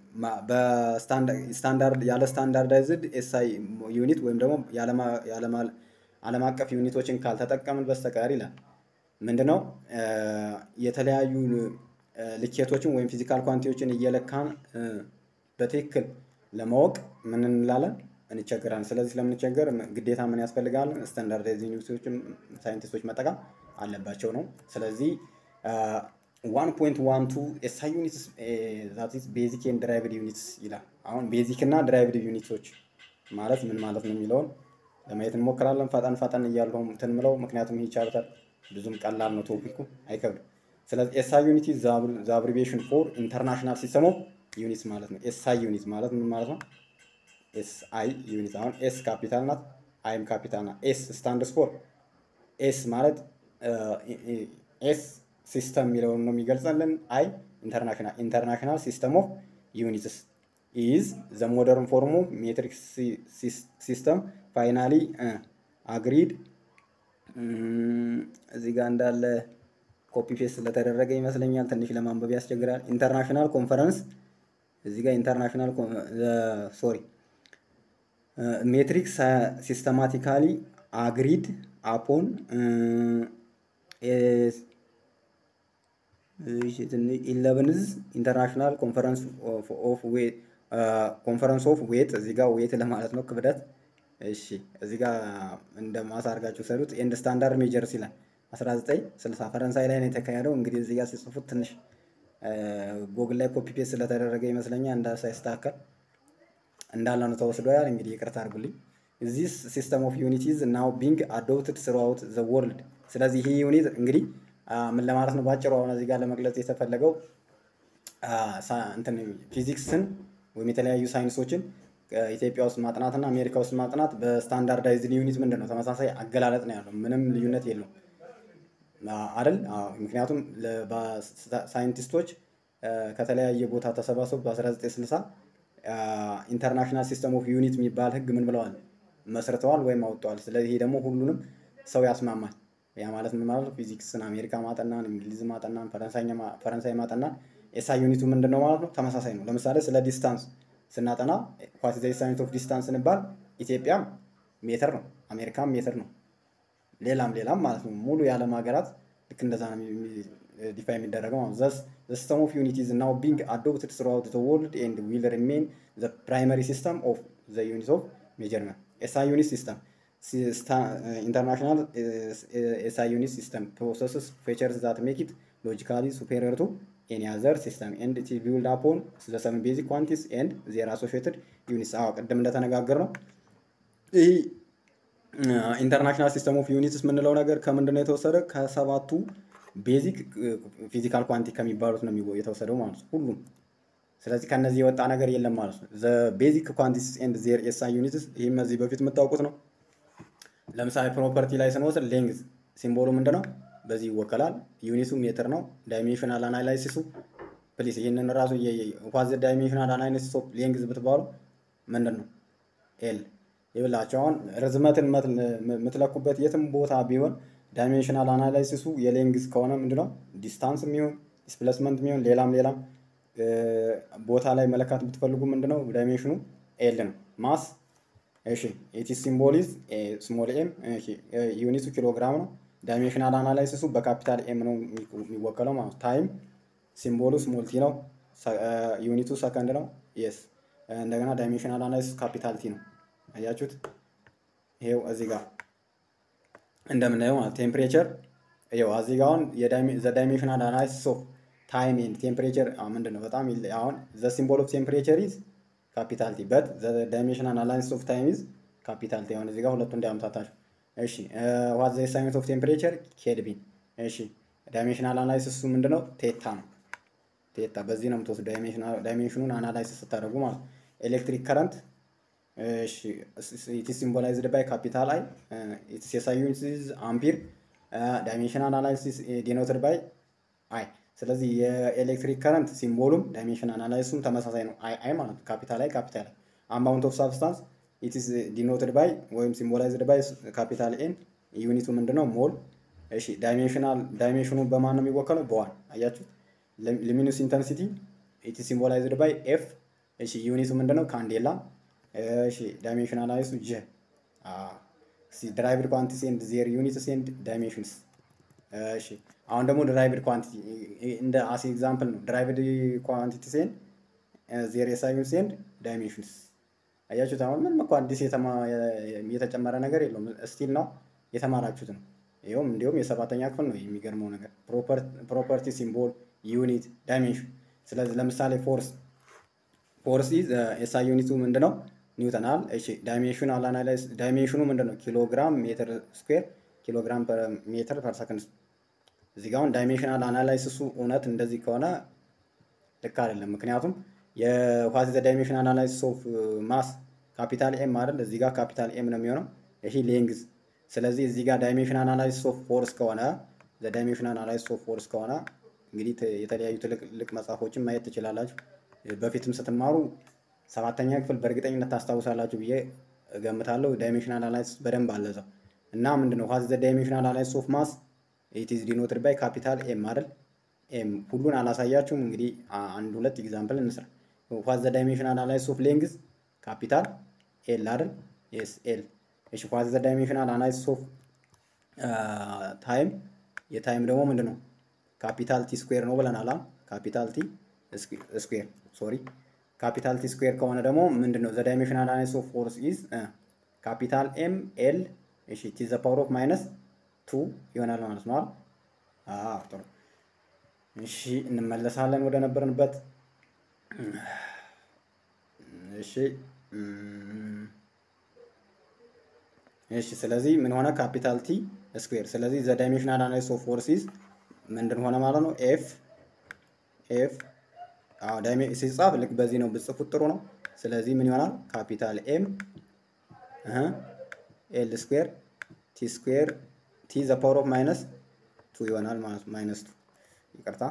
በስታንዳርድ ያለ ስታንዳርዳይዝድ ኤስአይ ዩኒት ወይም ደግሞ ዓለም አቀፍ ዩኒቶችን ካልተጠቀምን በስተቀር ይላል። ምንድነው የተለያዩ ልኬቶችን ወይም ፊዚካል ኳንቲዎችን እየለካን በትክክል ለማወቅ ምን እንላለን እንቸገራለን። ስለዚህ ስለምንቸገር ግዴታ ምን ያስፈልጋል? ስታንዳርዳይዝ ዩኒቶችን ሳይንቲስቶች መጠቀም አለባቸው ነው። ስለዚህ ዋን ፖይንት ዋን ቱ ኤስአይ ዩኒትስ ዛት ኢዝ ቤዚክ ኤንድ ድራይቭድ ዩኒትስ ይላል። አሁን ቤዚክ እና ድራይቭድ ዩኒቶች ማለት ምን ማለት ነው የሚለውን ለማየት እንሞክራለን። ፈጠን ፈጠን እያልሁ እንትን ምለው ምክንያቱም ይህ ቻፕተር ብዙም ቀላል ነው፣ ቶፒኩ አይከብድም። ስለዚህ ኤስአይ ዩኒት ዘ አብሪቬሽን ፎር ኢንተርናሽናል ሲስተም ኦፍ ዩኒትስ ማለት ነው። ኤስአይ ዩኒት ማለት ምን ማለት ነው? ኤስአይ ዩኒት አሁን ኤስ ካፒታል ናት፣ አይም ካፒታል ናት። ኤስ ስታንድስ ፎር ኤስ ማለት ኤስ ሲስተም የሚለውን ነው የሚገልጸልን። አይ ኢንተርናሽናል ኢንተርናሽናል ሲስተም ኦፍ ዩኒትስ ኢዝ ዘ ሞደርን ፎርም ኦፍ ሜትሪክ ሲስተም ፋይናሊ አግሪድ እዚህ ጋር እንዳለ ኮፒ ፔስት ስለተደረገ ይመስለኛል ትንሽ ለማንበብ ያስቸግራል። ኢንተርናሽናል ኮንፈረንስ እዚህ ጋር ኢንተርናሽናል ሶሪ ሜትሪክ ሲስተማቲካሊ አግሪድ አፖን ኢለቨንዝ ኢንተርናሽናል ኮንፈረንስ ኦፍ ዌት ኮንፈረንስ ኦፍ ዌት እዚህ ጋር ዌት ለማለት ነው ክብደት። እሺ እዚህ ጋር እንደ ማሳ አድርጋችሁ ሰሩት። ኤንድ ስታንዳርድ ሜጀርስ ይላል 1960 ፈረንሳይ ላይ ነው የተካሄደው። እንግዲህ እዚህ ጋር ሲጽፉት ትንሽ ጎግል ላይ ኮፒ ፔስት ስለተደረገ ይመስለኛል እንዳ ሳይስተካከል እንዳለ ነው ተወስዷል። እንግዲህ ይቅርታ አድርጉልኝ። ዚስ ሲስተም ኦፍ ዩኒቲዝ ናው ቢንግ አዶፕትድ ስሩአውት ዘ ወርልድ። ስለዚህ ይህ ዩኒት እንግዲህ ምን ለማለት ነው ባጭሩ አሁን እዚህ ጋር ለመግለጽ የተፈለገው እንትን ፊዚክስን ወይም የተለያዩ ሳይንሶችን ኢትዮጵያ ውስጥ ማጥናትና አሜሪካ ውስጥ ማጥናት በስታንዳርዳይዝድ ዩኒት ምንድን ነው ተመሳሳይ አገላለጥ ነው ያለው። ምንም ልዩነት የለውም አይደል? ምክንያቱም ሳይንቲስቶች ከተለያየ ቦታ ተሰባስበው በ1960 ኢንተርናሽናል ሲስተም ኦፍ ዩኒት የሚባል ህግ ምን ብለዋል መስርተዋል ወይም አውጥተዋል። ስለዚህ ይሄ ደግሞ ሁሉንም ሰው ያስማማል። ያ ማለት ምን ማለት ነው? ፊዚክስን አሜሪካ ማጠናን፣ እንግሊዝ ማጠናን፣ ፈረንሳይ ማጠናን ኤስአይ ዩኒቱ ምንድን ነው ማለት ነው? ተመሳሳይ ነው። ለምሳሌ ስለ ዲስታንስ ስናጠና ዋት ዘ ሳይንስ ኦፍ ዲስታንስ ስንባል ኢትዮጵያም ሜትር ነው፣ አሜሪካም ሜትር ነው፣ ሌላም ሌላም ማለት ነው። ሙሉ የዓለም ሀገራት ልክ እንደዛ ነው ዲፋ የሚደረገው ማለት ዘ ሲስተም ኦፍ ዩኒት ኢዝ ናው ቢንግ አዶፕትድ ስሩአውት ዘ ወርልድ ኤንድ ዊል ሪሜን ዘ ፕራይመሪ ሲስተም ኦፍ ዘ ዩኒት ኦፍ ሜጀርመንት ኤስአይ ዩኒት ሲስተም ኢንተርናሽናል ኤስአይ ዩኒት ሲስተም ፕሮሰስስ ፌቸርስ ዛት ሜክ ኢት ሎጂካሊ ሱፔሪየር ቱ ኤኒ አዘር ሲስተም ኤንድ ኢት ቢልድ አፖን ዘ ሰቨን ቤዚክ ኳንቲስ ኤንድ ዜር አሶሺየትድ ዩኒትስ። አዎ ቅድም እንደተነጋገር ነው ይህ ኢንተርናሽናል ሲስተም ኦፍ ዩኒትስ የምንለው ነገር ከምንድን ነው የተወሰደ? ከሰባቱ ቤዚክ ፊዚካል ኳንቲ ከሚባሉት ነው የተወሰደው ማለት ነው ሁሉም። ስለዚህ ከነዚህ የወጣ ነገር የለም ማለት ነው። ዘ ቤዚክ ኳንቲስ ኤንድ ዜር ኤስአይ ዩኒትስ ይህም እዚህ በፊት የምታውቁት ነው። ለምሳሌ ፕሮፐርቲ ላይ ስንወስድ ሌንግዝ ሲምቦሉ ምንድን ነው? በዚህ ይወከላል። ዩኒቱ ሜትር ነው። ዳይሜንሽናል አናላይሲሱ ፕሊስ ይህንን ራሱ ዋዝ ዳይሜንሽናል አናላይሲስ ኦፍ ሌንግዝ ብትባሉ ምንድን ነው? ኤል ይብላቸው። አሁን ርዝመትን የምትለኩበት የትም ቦታ ቢሆን ዳይሜንሽናል አናላይሲሱ የሌንግዝ ከሆነ ምንድነው ዲስታንስ የሚሆን ዲስፕሌስመንት የሚሆን ሌላም ሌላም ቦታ ላይ መለካት ብትፈልጉ ምንድነው ዳይሜንሽኑ ኤል ነው። ማስ እሺ ኢቲ ሲምቦሊዝ ስሞል ኤም ዩኒቱ ኪሎግራም ነው። ዳይሜንሽናል አናላይሲሱ በካፒታል ኤም ነው የሚወከለው ማለት ታይም ሲምቦሉ ስሞል ቲ ነው። ዩኒቱ ሰከንድ ነው። የስ እንደገና ዳይሜንሽናል አናላይሲሱ ካፒታል ቲ ነው። አያችሁት? ይሄው እዚህ ጋር እንደምናየው ማለት ቴምፕሬቸር ይኸው እዚህ ጋር አሁን ዘ ዳይሜንሽናል አናላይሲስ ኦፍ ታይም ኤንድ ቴምፕሬቸር ምንድን ነው በጣም አሁን ዘ ሲምቦል ኦፍ ቴምፕሬቸር ኢዝ ካፒታል ቲ በት ዘ ዳይሜንሽናል አናላይሲስ ኦፍ ታይም ኢዝ ካፒታል ቲ። አሁን እዚህ ጋር ሁለቱ እንዳያምታታችሁ። እሺ ዋት ዘ ሳይንስ ኦፍ ቴምፕሬቸር ኬልቪን። እሺ ዳይሜንሽናል አናላይሲሱ ምንድነው? ቴታ ነው። ቴታ በዚህ ነው የምትወስዱ ዳይሜንሽኑን አናላይሲስ ስታደርጉ ማለት ነው። ኤሌክትሪክ ከረንት እሺ ኢትስ ሲምቦላይዝድ ባይ ካፒታል አይ ኢትስ ኤስአይ ዩኒት ኢዝ አምፒር ዳይሜንሽናል አናላይሲስ ዲኖትድ ባይ አይ ስለዚህ የኤሌክትሪክ ከረንት ሲምቦሉም ዳይሜንሽን አናላይሱም ተመሳሳይ ነው። አይ አይ ማለት ካፒታል አይ ካፒታል አይ አማውንት ኦፍ ሳብስታንስ ኢትስ ዲኖትድ ባይ ወይም ሲምቦላይዝድ ባይ ካፒታል ኤን ዩኒቱ ምንድነው ሞል። እሺ ዳይሜንሽናል ዳይሜንሽኑ በማን ነው የሚወከለው? በዋን አያችሁት። ሉሚኖስ ኢንተንሲቲ ኢት ሲምቦላይዝድ ባይ ኤፍ። እሺ ዩኒቱ ምንድነው? ካንዴላ። እሺ ዳይሜንሽናል አይሱ ጀ ድራይቭድ ኳንቲቲ ኤንድ ዜር ዩኒትስ ኤንድ ዳይሜንሽንስ። እሺ አሁን ደግሞ ድራይቭድ ኳንቲቲ እንደ አስ ኤግዛምፕል ነው። ድራይቭድ ኳንቲቲስ ኤንድ ዜር ኤስአይ ዩኒትስ ኤንድ ዳይሜንሽንስ። አያችሁት። አሁን ምንም እኮ አዲስ የተጨመረ ነገር የለውም። ስቲል ነው የተማራችሁት ነው። ይኸውም እንዲሁም የሰባተኛ ክፍል ነው። የሚገርመው ነገር ፕሮፐርቲ፣ ሲምቦል፣ ዩኒት፣ ዳይሜንሽን። ስለዚህ ለምሳሌ ፎርስ ፎርስ ኤስአይ ዩኒቱ ምንድነው? ኒውተናል። እሺ ዳይሜንሽኑ አናላይዝ ዳይሜንሽኑ ምንድነው? ኪሎግራም ሜትር ስኩዌር ኪሎግራም ፐር ሜትር ፐር ሰከንድ። እዚህ ጋር አሁን ዳይሜንሽናል አናላይሲሱ እውነት እንደዚህ ከሆነ ልክ አይደለም። ምክንያቱም የዋት ዘ ዳይሜንሽን አናላይሲስ ኦፍ ማስ ካፒታል ኤም አይደል? እዚህ ጋር ካፒታል ኤም ነው የሚሆነው። ይሄ ሌንግዝ ስለዚህ እዚህ ጋር ዳይሜንሽን አናላይሲስ ኦፍ ፎርስ ከሆነ ዳይሜንሽን አናላይሲስ ኦፍ ፎርስ ከሆነ እንግዲህ የተለያዩ ትልቅ መጽሐፎችን ማየት ትችላላችሁ። በፊትም ስትማሩ ሰባተኛ ክፍል በእርግጠኝነት ታስታውሳላችሁ ብዬ እገምታለሁ። ዳይሜንሽን አናላይሲስ በደንብ አለዛው እና ምንድነው ዋት ዘ ዳይሜንሽን አናላይሲስ ኦፍ ማስ ኢት ኢዝ ዲኖትድ ባይ ካፒታል ኤም አይደል? ኤም ሁሉን አላሳያችሁም። እንግዲህ አንድ ሁለት ኤግዛምፕል እንስራ። ዋት ዘ ዳይሜንሽን አናላይሲስ ኦፍ ሌንግዝ ካፒታል ኤል አይደል? ኤስ ኤል እሺ ዋት ዘ ዳይሜንሽናል አናላይሲስ ኦፍ ታይም የታይም ደግሞ ምንድን ነው? ካፒታል ቲ ስኩዌር ነው ብለናል። ካፒታል ቲ ስኩዌር ሶሪ ካፒታል ቲ ስኩዌር ከሆነ ደግሞ ምንድን ነው? ዘ ዳይሜንሽናል አናላይሲስ ኦፍ ፎርስ ኢዝ ካፒታል ኤም ኤል እሺ ቲ ዘ ፓወር ኦፍ ማይነስ ቱ ይሆናል ማለት ነው። አዎ ጥሩ። እሺ እንመለሳለን ወደ ነበርንበት። እሺ እሺ ስለዚህ ምን ሆነ? ካፒታል ቲ ስኩዌር። ስለዚህ ዘ ዳይሜንሽናል አናላይሲስ ኦፍ ፎርሲስ ምንድን ሆነ ማለት ነው? ኤፍ ኤፍ አዎ ዳይሜ ሲጻፍ ልክ በዚህ ነው ብጽፉት ጥሩ ነው። ስለዚህ ምን ይሆናል? ካፒታል ኤም እህ ኤል ስኩዌር ቲ ስኩዌር ቲ ዘ ፓወር ኦፍ ማይነስ ቱ ይሆናል ማለት ነው። ማይነስ ቱ ይቅርታ።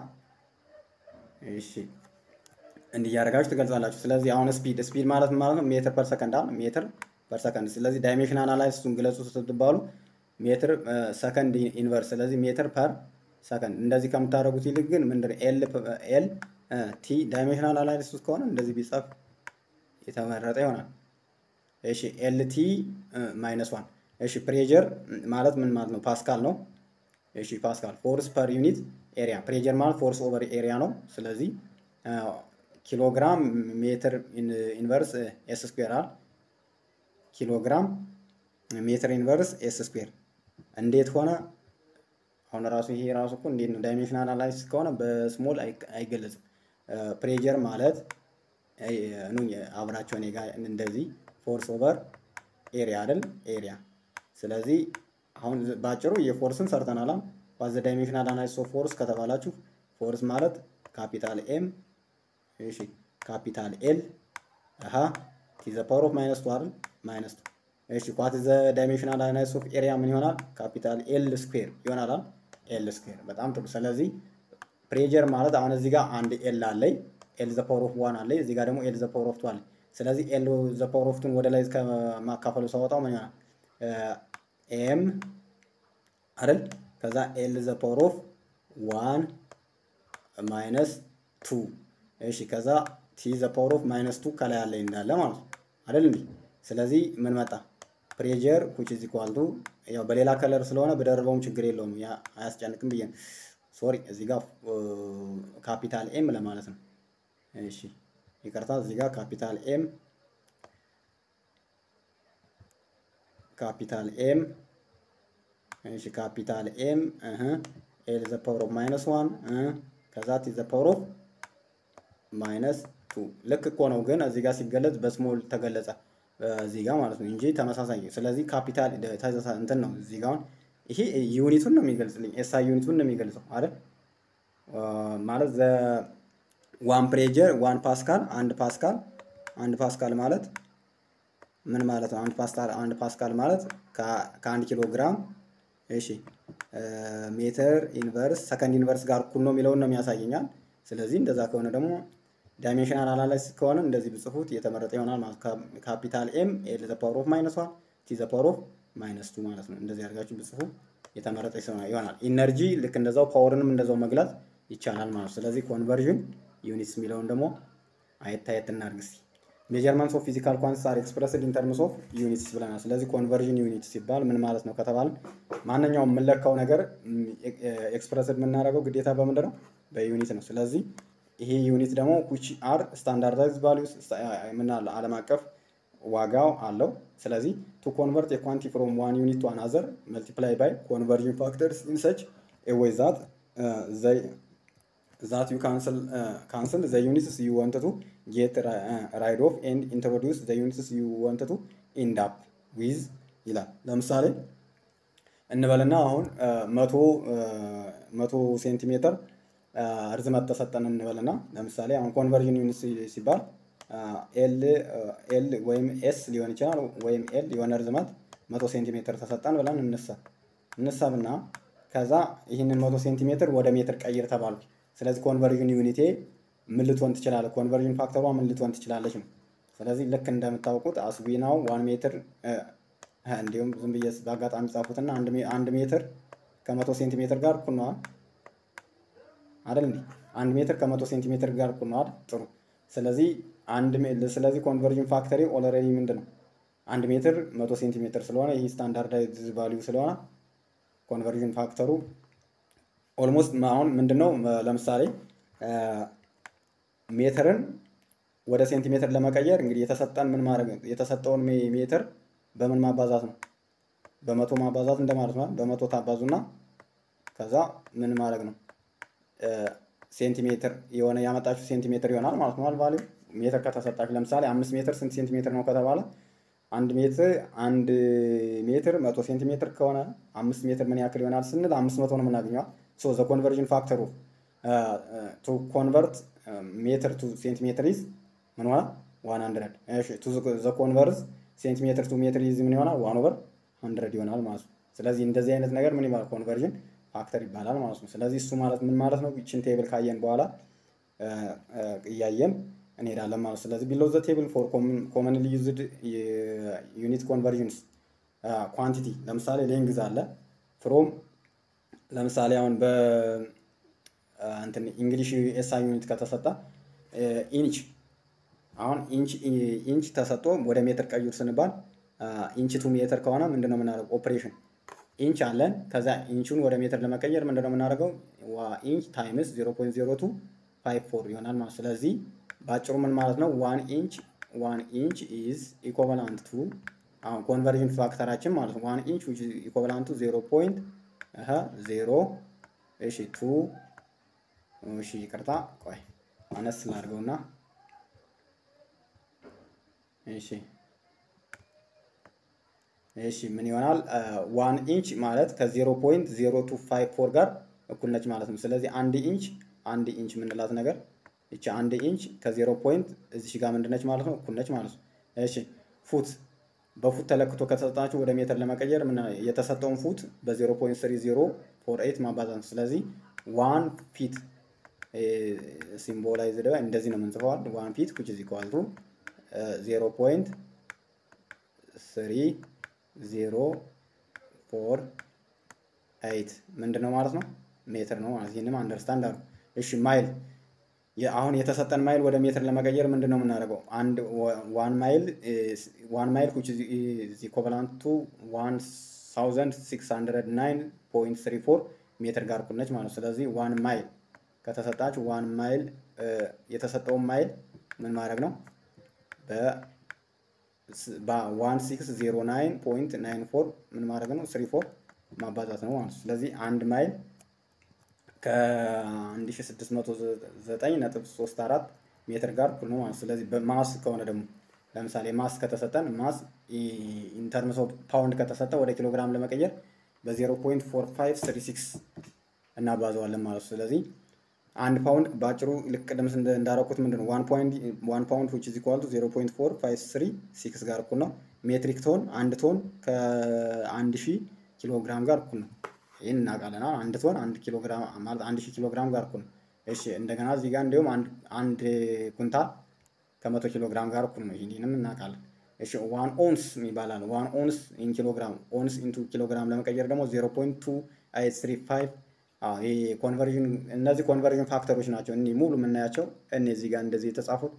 እሺ እንዲህ እያደረጋችሁ ትገልጻላችሁ። ስለዚህ አሁን ስፒድ ስፒድ ማለት ማለት ነው ሜትር ፐር ሰከንድ አሁን ሜትር ፐር ሰከንድ። ስለዚህ ዳይሜንሽን አናላይሲሱን ግለጹ ስትባሉ ሜትር ሰከንድ ኢንቨርስ፣ ስለዚህ ሜትር ፐር ሰከንድ። እንደዚህ ከምታደርጉት ይልቅ ግን ምንድን ኤል ኤል ቲ ዳይሜንሽናል አናላይሲስ ከሆነ እንደዚህ ቢጻፍ የተመረጠ ይሆናል። እሺ ኤል ቲ ማይነስ ዋን። እሺ ፕሬጀር ማለት ምን ማለት ነው? ፓስካል ነው። እሺ ፓስካል። ፎርስ ፐር ዩኒት ኤሪያ። ፕሬጀር ማለት ፎርስ ኦቨር ኤሪያ ነው። ስለዚህ ኪሎግራም ሜትር ኢንቨርስ ኤስ ስኩዌር አል ኪሎግራም ሜትር ኢንቨርስ ኤስ ስኩዌር እንዴት ሆነ? አሁን ራሱ ይሄ ራሱ እኮ እንዴት ነው? ዳይሜንሽናል አናላይሲስ ከሆነ በስሞል አይገለጽም። ፕሬጀር ማለት ኑ አብራቸው እኔ ጋር እንደዚህ ፎርስ ኦቨር ኤሪያ አይደል? ኤሪያ። ስለዚህ አሁን ባጭሩ የፎርስን ሰርተናል። ዋት ዘ ዳይሜንሽናል አናላይሲስ ኦፍ ፎርስ ከተባላችሁ ፎርስ ማለት ካፒታል ኤም እሺ ካፒታል ኤል አሃ ቲ ዘ ፓወር ኦፍ ማይነስ ቱ አይደል? ማይነስ ቱ እሺ ዋት ዘ ዳይሜንሽናል አናላይሲስ ኦፍ ኤሪያ ምን ይሆናል? ካፒታል ኤል ስኩዌር ይሆናል። ኤል ስኩዌር በጣም ጥሩ። ስለዚህ ፕሬጀር ማለት አሁን እዚህ ጋር አንድ ኤል አለኝ ኤል ዘ ፓወር ኦፍ ዋን አለኝ እዚህ ጋር ደግሞ ኤል ዘ ፓወር ኦፍ ቱ አለኝ። ስለዚህ ኤል ዘ ፓወር ኦፍ ቱን ወደ ላይ ከማካፈሉ ሳወጣው ምን ይሆናል? ኤም አይደል? ከዛ ኤል ዘ ፓወር ኦፍ ዋን ማይነስ ቱ እሺ ከዛ ቲ ዘ ፓወር ኦፍ ማይነስ ቱ ከላይ ያለ እንዳለ ማለት ነው አይደል እንዴ? ስለዚህ ምን መጣ? ፕሬጀር which is equal to ያው በሌላ ከለር ስለሆነ በደርበውም ችግር የለውም ያ አያስጨንቅም ብዬ ነው። ሶሪ እዚህ ጋር ካፒታል ኤም ለማለት ነው። እሺ ይቅርታ፣ እዚህ ጋር ካፒታል ኤም ካፒታል ኤም እሺ ካፒታል ኤም እህ ኤል ዘ ፓወር ኦፍ ማይነስ ዋን ከዛ ቲ ዘ ፓወር ኦፍ ማይነስ ቱ ልክ እኮ ነው፣ ግን እዚህ ጋር ሲገለጽ በስሞል ተገለጸ እዚህ ጋር ማለት ነው እንጂ ተመሳሳይ። ስለዚህ ካፒታል እንትን ነው እዚህ ጋር ይሄ ዩኒቱን ነው የሚገልጽልኝ፣ ኤስአይ ዩኒቱን ነው የሚገልጸው አይደል? ማለት ዘ ዋን ፕሬጀር ዋን ፓስካል አንድ ፓስካል አንድ ፓስካል ማለት ምን ማለት ነው? አንድ ፓስካል አንድ ፓስካል ማለት ከአንድ ኪሎ ግራም እሺ ሜትር ኢንቨርስ ሰከንድ ኢንቨርስ ጋር እኩል ነው የሚለውን ነው የሚያሳየኛል። ስለዚህ እንደዛ ከሆነ ደግሞ ዳይሜንሽናል አናላይሲስ ከሆነ እንደዚህ ብጽፉት የተመረጠ ይሆናል ማለት ካፒታል ኤም ኤል ዘ ፓወር ኦፍ ማይነስ ዋን ቲ ዘ ፓወር ኦፍ ማይነስ ቱ ማለት ነው። እንደዚህ አድርጋችሁ ብጽፉ የተመረጠ ይሆናል። ኢነርጂ ልክ እንደዛው ፓወርንም እንደዛው መግለጽ ይቻላል ማለት ነው። ስለዚህ ኮንቨርዥን ዩኒትስ የሚለውን ደግሞ አየት አየት እናድርግ እስኪ። ሜጀርመንትስ ኦፍ ፊዚካል ኳንቲቲስ አር ኤክስፕረስድ ኢን ተርምስ ኦፍ ዩኒትስ ብለናል። ስለዚህ ኮንቨርዥን ዩኒት ሲባል ምን ማለት ነው ከተባልን ማንኛውም የምንለካው ነገር ኤክስፕረስድ የምናደርገው ግዴታ በምንድን ነው? በዩኒት ነው። ስለዚህ ይሄ ዩኒት ደግሞ ዊች አር ስታንዳርዳይዝ ቫሊዩስ ምን አለ ዓለም አቀፍ ዋጋው አለው። ስለዚህ ቱ ኮንቨርት የኳንቲ ፍሮም ዋን ዩኒት ቱ አናዘር መልቲፕላይ ባይ ኮንቨርዥን ፋክተርስ ኢን ሰች ኤ ዌይ ዛት ዘይ ዛት ዩ ካንስል ዘ ዩኒትስ ዩ ወንት ቱ ጌት ራይድ ኦፍ ኤንድ ኢንትሮዲውስ ዘ ዩኒትስ ዩ ወንት ቱ ኢንድ አፕ ዊዝ ይላል። ለምሳሌ እንበልና አሁን መቶ መቶ ሴንቲሜትር ርዝመት ተሰጠን እንበልና ለምሳሌ አሁን ኮንቨርዥን ዩኒት ሲባል ኤል ኤል ወይም ኤስ ሊሆን ይችላል ወይም ኤል የሆነ ርዝመት መቶ ሴንቲሜትር ተሰጠን ብለን እንሳ እንሳብና ከዛ ይህንን መቶ ሴንቲሜትር ወደ ሜትር ቀይር ተባሉ። ስለዚህ ኮንቨርዥን ዩኒቴ ምን ልትሆን ትችላለች? ኮንቨርዥን ፋክተሯ ምን ልትሆን ትችላለች ነው። ስለዚህ ልክ እንደምታውቁት አስዊናው ዋን ሜትር እንዲሁም ዝም ብዬ በአጋጣሚ ጻፉትና አንድ ሜትር ከመቶ ሴንቲሜትር ጋር እኩል ነዋል አይደል እንዴ? አንድ ሜትር ከመቶ ሴንቲሜትር ጋር እኩል ነዋል። ጥሩ። ስለዚህ አንድ ስለዚህ ኮንቨርዥን ፋክተሪ ኦልሬዲ ምንድን ነው አንድ ሜትር መቶ ሴንቲሜትር ስለሆነ ይህ ስታንዳርዳይዝ ቫሊዩ ስለሆነ ኮንቨርዥን ፋክተሩ ኦልሞስት አሁን ምንድን ነው ለምሳሌ ሜትርን ወደ ሴንቲሜትር ለመቀየር እንግዲህ የተሰጠን ምን ማድረግ የተሰጠውን ሜትር በምን ማባዛት ነው? በመቶ ማባዛት እንደማለት ነው። በመቶ ታባዙና ከዛ ምን ማድረግ ነው? ሴንቲሜትር የሆነ ያመጣችሁ ሴንቲሜትር ይሆናል ማለት ነው። ቫሊዩ ሜትር ከተሰጣችሁ ለምሳሌ አምስት ሜትር ስንት ሴንቲሜትር ነው ከተባለ አንድ ሜትር አንድ ሜትር መቶ ሴንቲሜትር ከሆነ አምስት ሜትር ምን ያክል ይሆናል ስንል አምስት መቶ ነው የምናገኘዋል። ሶ ዘ ኮንቨርዥን ፋክተሩ ቱ ኮንቨርት ሜትር ቱ ሴንቲሜትር ኢዝ ምን ሆነ ዋን ሀንድረድ ቱ ዘ ኮንቨርስ ሴንቲሜትር ቱ ሜትር ኢዝ ምን ይሆናል ዋን ኦቨር ሀንድረድ ይሆናል ማለት ነው። ስለዚህ እንደዚህ አይነት ነገር ምን ይባላል ኮንቨርዥን ፋክተር ይባላል ማለት ነው። ስለዚህ እሱ ማለት ምን ማለት ነው? ይችን ቴብል ካየን በኋላ እያየን እንሄዳለን ማለት ነው። ስለዚህ ቢሎ ዘ ቴብል ፎር ኮመንሊ ዩዝድ ዩኒት ኮንቨርዥንስ ኳንቲቲ ለምሳሌ ሌንግዝ አለ ፍሮም ለምሳሌ አሁን በ እንትን እንግሊሽ ኤስአይ ዩኒት ከተሰጠ ኢንች አሁን ኢንች ኢንች ተሰጥቶ ወደ ሜትር ቀይር ስንባል ኢንች ቱ ሜትር ከሆነ ምንድነው የምናደርገው? ኦፕሬሽን ኢንች አለን። ከዛ ኢንቹን ወደ ሜትር ለመቀየር ምንድነው የምናደርገው? ኢንች ታይምስ 0.0254 ይሆናል ማለት ስለዚህ በአጭሩ ምን ማለት ነው? ዋን ኢንች ዋን ኢንች ኢዝ ኢኮቫላንት ቱ አሁን ኮንቨርዥን ፋክተራችን ማለት ነው። ዋን ኢንች ዊች ኢዝ ኢኮቫላንት ቱ 0 ፖይንት አሃ 0 እሺ ቱ እሺ ይቅርታ ቆይ አነስ ላድርገውና እሺ እሺ ምን ይሆናል? ዋን ኢንች ማለት ከዜሮ ፖይንት ዜሮ ቱ ፋይቭ ፎር ጋር እኩል ነች ማለት ነው። ስለዚህ አንድ ኢንች አንድ ኢንች የምንላት ነገር እቺ አንድ ኢንች ከዜሮ ፖይንት እዚሽ ጋር ምንድነች ማለት ነው? እኩል ነች ማለት ነው። እሺ ፉት በፉት ተለክቶ ከተሰጣችሁ ወደ ሜትር ለመቀየር ምን የተሰጠውን ፉት በዜሮ ፖይንት ስሪ ዜሮ ፎር ኤይት ማባዛት ነው። ስለዚህ ዋን ፊት ሲምቦላይዝድ እንደዚህ ነው የምንጽፈዋል። ዋን ፊት ዊች ኢዝ ኢኳል ቱ ዜሮ ፖይንት ስሪ ዜሮ ፎር ኤይት ምንድን ነው ማለት ነው? ሜትር ነው ማለት ይህንም አንደርስታንድ አሉ። እሺ ማይል አሁን የተሰጠን ማይል ወደ ሜትር ለመቀየር ምንድን ነው የምናደርገው? አንድ ዋን ማይል ዋን ማይል ዊች ኢዝ ኢኩቫላንት ቱ ዋን ታውዘንድ ሲክስ ሀንድረድ ናይን ፖይንት ስሪ ፎር ሜትር ጋር እኩል ነች ማለት ነው። ስለዚህ ዋን ማይል ከተሰጣችሁ ዋን ማይል የተሰጠውን ማይል ምን ማድረግ ነው በዋን ሲክስ ዜሮ ናይን ፖይንት ናይን ፎር ምን ማድረግ ነው ስሪ ፎር ማባዛት ነው ማለት ነው። ስለዚህ አንድ ማይል ከአንድ ሺ ስድስት መቶ ዘጠኝ ነጥብ ሶስት አራት ሜትር ጋር እኩል ነው ማለት ነው። ስለዚህ በማስ ከሆነ ደግሞ ለምሳሌ ማስ ከተሰጠን ማስ ኢንተርምስ ኦፍ ፓውንድ ከተሰጠ ወደ ኪሎግራም ለመቀየር በዜሮ ፖይንት ፎር ፋይቭ ስሪ ሲክስ እናባዘዋለን ማለት ነው። ስለዚህ አንድ ፓውንድ በአጭሩ ልክ ቅድም እንዳረኩት ምንድን ነው ዋን ፓውንድ ዊች ኢዝ ኢኳል ቱ ዜሮ ፖይንት ፎር ፋይቭ ስሪ ሲክስ ጋር እኩል ነው። ሜትሪክ ቶን አንድ ቶን ከአንድ ሺህ ኪሎ ግራም ጋር እኩል ነው። ይህን እናውቃለን። አንድ ቶን አንድ ኪሎ ግራም ማለት አንድ ሺህ ኪሎ ግራም ጋር እኩል ነው። እሺ እንደገና እዚህ ጋር እንዲሁም አንድ ኩንታል ከመቶ ኪሎ ግራም ጋር እኩል ነው። ይህንንም እናውቃለን። እሺ ዋን ኦንስ ይባላል። ዋን ኦንስ ኢን ኪሎግራም ኦንስ ኢንቱ ኪሎግራም ለመቀየር ደግሞ ዜሮ ፖይንት ቱ አይት ስሪ ፋይቭ ይሄ ኮንቨርዥን እነዚህ ኮንቨርዥን ፋክተሮች ናቸው። እኒህ ሙሉ የምናያቸው እነዚህ ጋር እንደዚህ የተጻፉት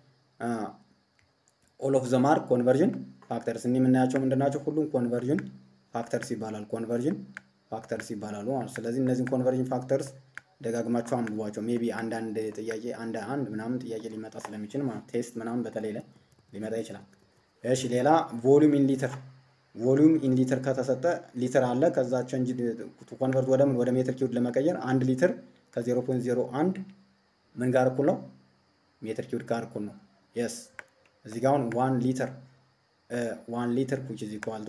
ኦል ኦፍ ዘ ማርክ ኮንቨርዥን ፋክተርስ እኒህ የምናያቸው ምንድን ናቸው? ሁሉም ኮንቨርዥን ፋክተርስ ይባላል። ኮንቨርዥን ፋክተርስ ይባላሉ ማለት ነው። ስለዚህ እነዚህን ኮንቨርዥን ፋክተርስ ደጋግማቸው አንብቧቸው። ሜቢ አንዳንድ ጥያቄ አንድ አንድ ምናምን ጥያቄ ሊመጣ ስለሚችል ማለት ቴስት ምናምን በተለይ ላይ ሊመጣ ይችላል። እሺ ሌላ ቮሊዩም ኢን ሊትር ቮሊዩም ኢን ሊትር ከተሰጠ ሊትር አለ። ከዛ ቼንጅ ኮንቨርት ወደ ምን ወደ ሜትር ኪዩድ ለመቀየር አንድ ሊትር ከ0.01 ምን ጋር እኩል ነው? ሜትር ኪዩድ ጋር እኩል ነው። የስ እዚህ ጋር አሁን ዋን ሊትር ዋን ሊትር ኩች ኢዝ ኢኳል ቱ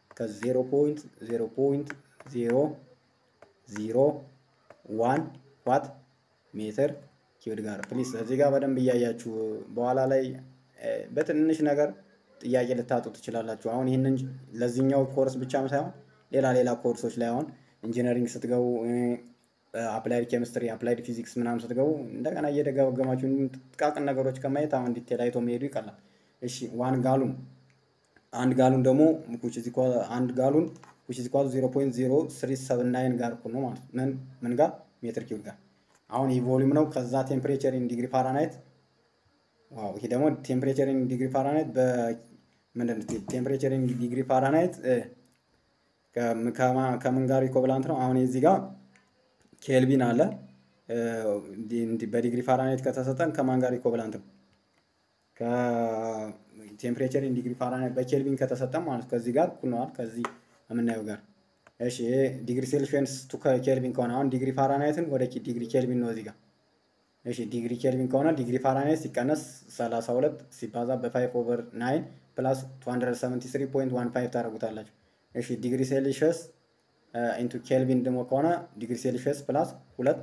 ከ0.0.001 ዋት ሜትር ኪዩድ ጋር ፕሊስ እዚህ ጋር በደንብ እያያችሁ በኋላ ላይ በትንሽ ነገር ጥያቄ ልታጡ ትችላላችሁ። አሁን ይህንን ለዚህኛው ኮርስ ብቻም ሳይሆን ሌላ ሌላ ኮርሶች ላይ አሁን ኢንጂነሪንግ ስትገቡ አፕላይድ ኬሚስትሪ፣ አፕላይድ ፊዚክስ ምናምን ስትገቡ እንደገና እየደጋገማችሁ ጥቃቅን ነገሮች ከማየት አሁን ዲቴል አይቶ መሄዱ ይቀላል። እሺ ዋን ጋሉን አንድ ጋሉን ደግሞ አንድ ጋሉን which is equal to 0.0379 ጋር እኩል ነው ማለት ምን ምን ጋር ሜትር ኪዩብ ጋር አሁን ይህ ቮሊዩም ነው። ከዛ ቴምፕሬቸር ኢን ዲግሪ ፋራናይት ዋው ይሄ ደግሞ ቴምፕሬቸር ኢን ዲግሪ ፋራናይት በምንድን ቴምፕሬቸር ኢን ዲግሪ ፋራናይት ከምን ጋር ኢኮብላንት ነው? አሁን እዚህ ጋር ኬልቪን አለ በዲግሪ ፋራናይት ከተሰጠን ከማን ጋር ኢኮብላንት ነው? ከቴምፕሬቸር ኢን ዲግሪ ፋራናይት በኬልቪን ከተሰጠን ማለት ከዚህ ጋር እኩል ነዋል ከዚህ የምናየው ጋር እሺ ይሄ ዲግሪ ሴልሺየስ ቱ ኬልቪን ከሆነ አሁን ዲግሪ ፋራናይትን ወደ ዲግሪ ኬልቪን ነው እዚህ ጋር እሺ ዲግሪ ኬልቪን ከሆነ ዲግሪ ፋራናይት ሲቀነስ 32 ሲባዛ በ5 ኦቨር 9 ፕላስ 273.15 ታደርጉታላችሁ። እሺ ዲግሪ ሴልሺየስ ኢንቱ ኬልቪን ደግሞ ከሆነ ዲግሪ ሴልሺየስ ፕላስ 2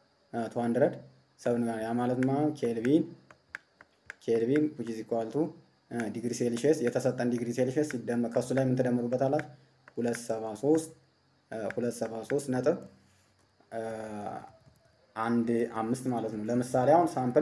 207 ያ ማለት ማ ኬልቪን ኬልቪን which is equal to ዲግሪ ሴልሺየስ የተሰጠን ዲግሪ ሴልሺየስ ሲደመር ከሱ ላይ ምን ትደምሩበታላችሁ? 273 273 ነጥብ አንድ አምስት ማለት ነው። ለምሳሌ አሁን ሳምፕል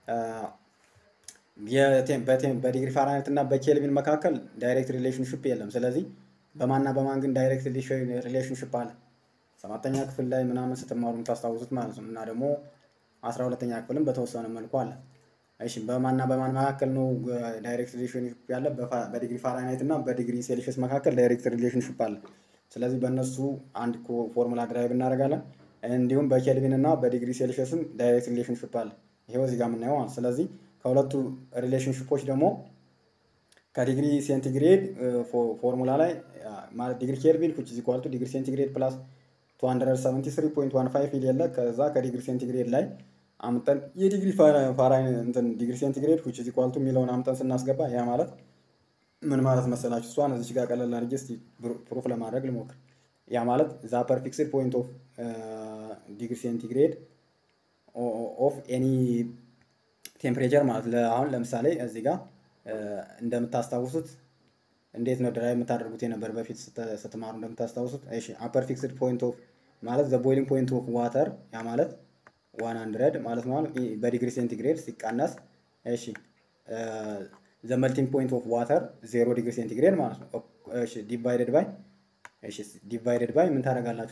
በዲግሪ ፋራናይት እና በኬልቪን መካከል ዳይሬክት ሪሌሽንሽፕ የለም። ስለዚህ በማንና በማን ግን ዳይሬክት ሪሌሽንሽፕ አለ? ሰባተኛ ክፍል ላይ ምናምን ስትማሩ የምታስታውሱት ማለት ነው። እና ደግሞ አስራ ሁለተኛ ክፍልም በተወሰነ መልኩ አለ። እሺ በማንና በማን መካከል ነው ዳይሬክት ሪሌሽንሽፕ ያለ? በዲግሪ ፋራናይት እና በዲግሪ ሴልሺየስ መካከል ዳይሬክት ሪሌሽንሽፕ አለ። ስለዚህ በእነሱ አንድ ፎርሙላ ድራይቭ እናደርጋለን። እንዲሁም በኬልቪን እና በዲግሪ ሴልሺየስም ዳይሬክት ሪሌሽንሽፕ አለ። ይሄው እዚህ ጋር የምናየው ማለት ስለዚህ ከሁለቱ ሪሌሽንሽፖች ደግሞ ከዲግሪ ሴንቲግሬድ ፎርሙላ ላይ ማለት ዲግሪ ኬልቪን ኩች ኢዝ ኢኳል ቱ ዲግሪ ሴንቲግሬድ ፕላስ 273.15 ይል የለ ከዛ ከዲግሪ ሴንቲግሬድ ላይ አምጠን የዲግሪ ፋራናይት እንትን ዲግሪ ሴንቲግሬድ ኩች ኢዝ ኢኳል ቱ የሚለውን አምጠን ስናስገባ ያ ማለት ምን ማለት መሰላችሁ? እሷን እዚች ጋር ቀለል አድርጌ እስኪ ፕሩፍ ለማድረግ ልሞክር። ያ ማለት ዛ ፐር ፊክስድ ፖይንት ኦፍ ዲግሪ ሴንቲግሬድ ኦፍ ኤኒ ቴምፕሬቸር ማለት አሁን ለምሳሌ እዚህ ጋር እንደምታስታውሱት እንዴት ነው ድራይቭ የምታደርጉት የነበር በፊት ስትማሩ እንደምታስታውሱት። እሺ አፐር ፊክስድ ፖይንት ኦፍ ማለት ዘ ቦይሊንግ ፖይንት ኦፍ ዋተር ያ ማለት ዋን ሀንድረድ ማለት ነው በዲግሪ ሴንቲግሬድ ሲቀነስ እሺ ዘ መልቲንግ ፖይንት ኦፍ ዋተር ዜሮ ዲግሪ ሴንቲግሬድ ማለት ነው። እሺ ዲቫይደድ ባይ እሺ ዲቫይደድ ባይ ምን ታደርጋላችሁ?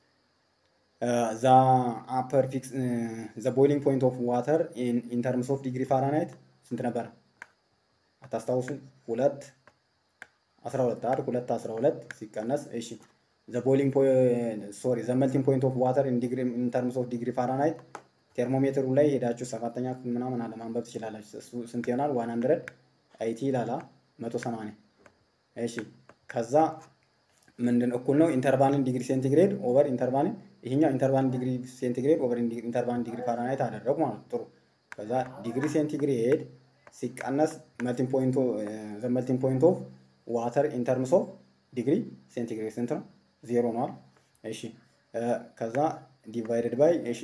ዘ አፐር ፊክስ ዘ ቦይሊንግ ፖይንት ኦፍ ዋተር ኢን ተርምስ ኦፍ ዲግሪ ፋራናይት ስንት ነበረ? አታስታውሱ? ሁለት አስራ ሁለት አይደል? ሁለት አስራ ሁለት ሲቀነስ እሺ ዘ ቦይሊንግ ሶሪ ዘ መልቲንግ ፖይንት ኦፍ ዋተር ኢን ዲግሪ ኢን ተርምስ ኦፍ ዲግሪ ፋራናይት ቴርሞሜትሩ ላይ ሄዳችሁ ሰባተኛ ክፍል ምናምን አለ ማንበብ ትችላላችሁ። እሱ ስንት ይሆናል? ዋን ሀንድረድ አይቲ ላላ መቶ ሰማንያ እሺ ከዛ ምንድን እኩል ነው ኢንተርቫልን ዲግሪ ሴንቲግሬድ ኦቨር ኢንተርቫልን ይሄኛው ኢንተርቫልን ዲግሪ ሴንቲግሬድ ኦቨር ኢንተርቫልን ዲግሪ ፋራናይት አደረጉ ማለት ጥሩ። ከዛ ዲግሪ ሴንቲግሬድ ሲቀነስ መልቲንግ ፖይንት ዘ መልቲንግ ፖይንት ኦፍ ዋተር ኢን ተርምስ ኦፍ ዲግሪ ሴንቲግሬድ ስንት ነው? ዜሮ ነዋል። እሺ ከዛ ዲቫይደድ ባይ እሺ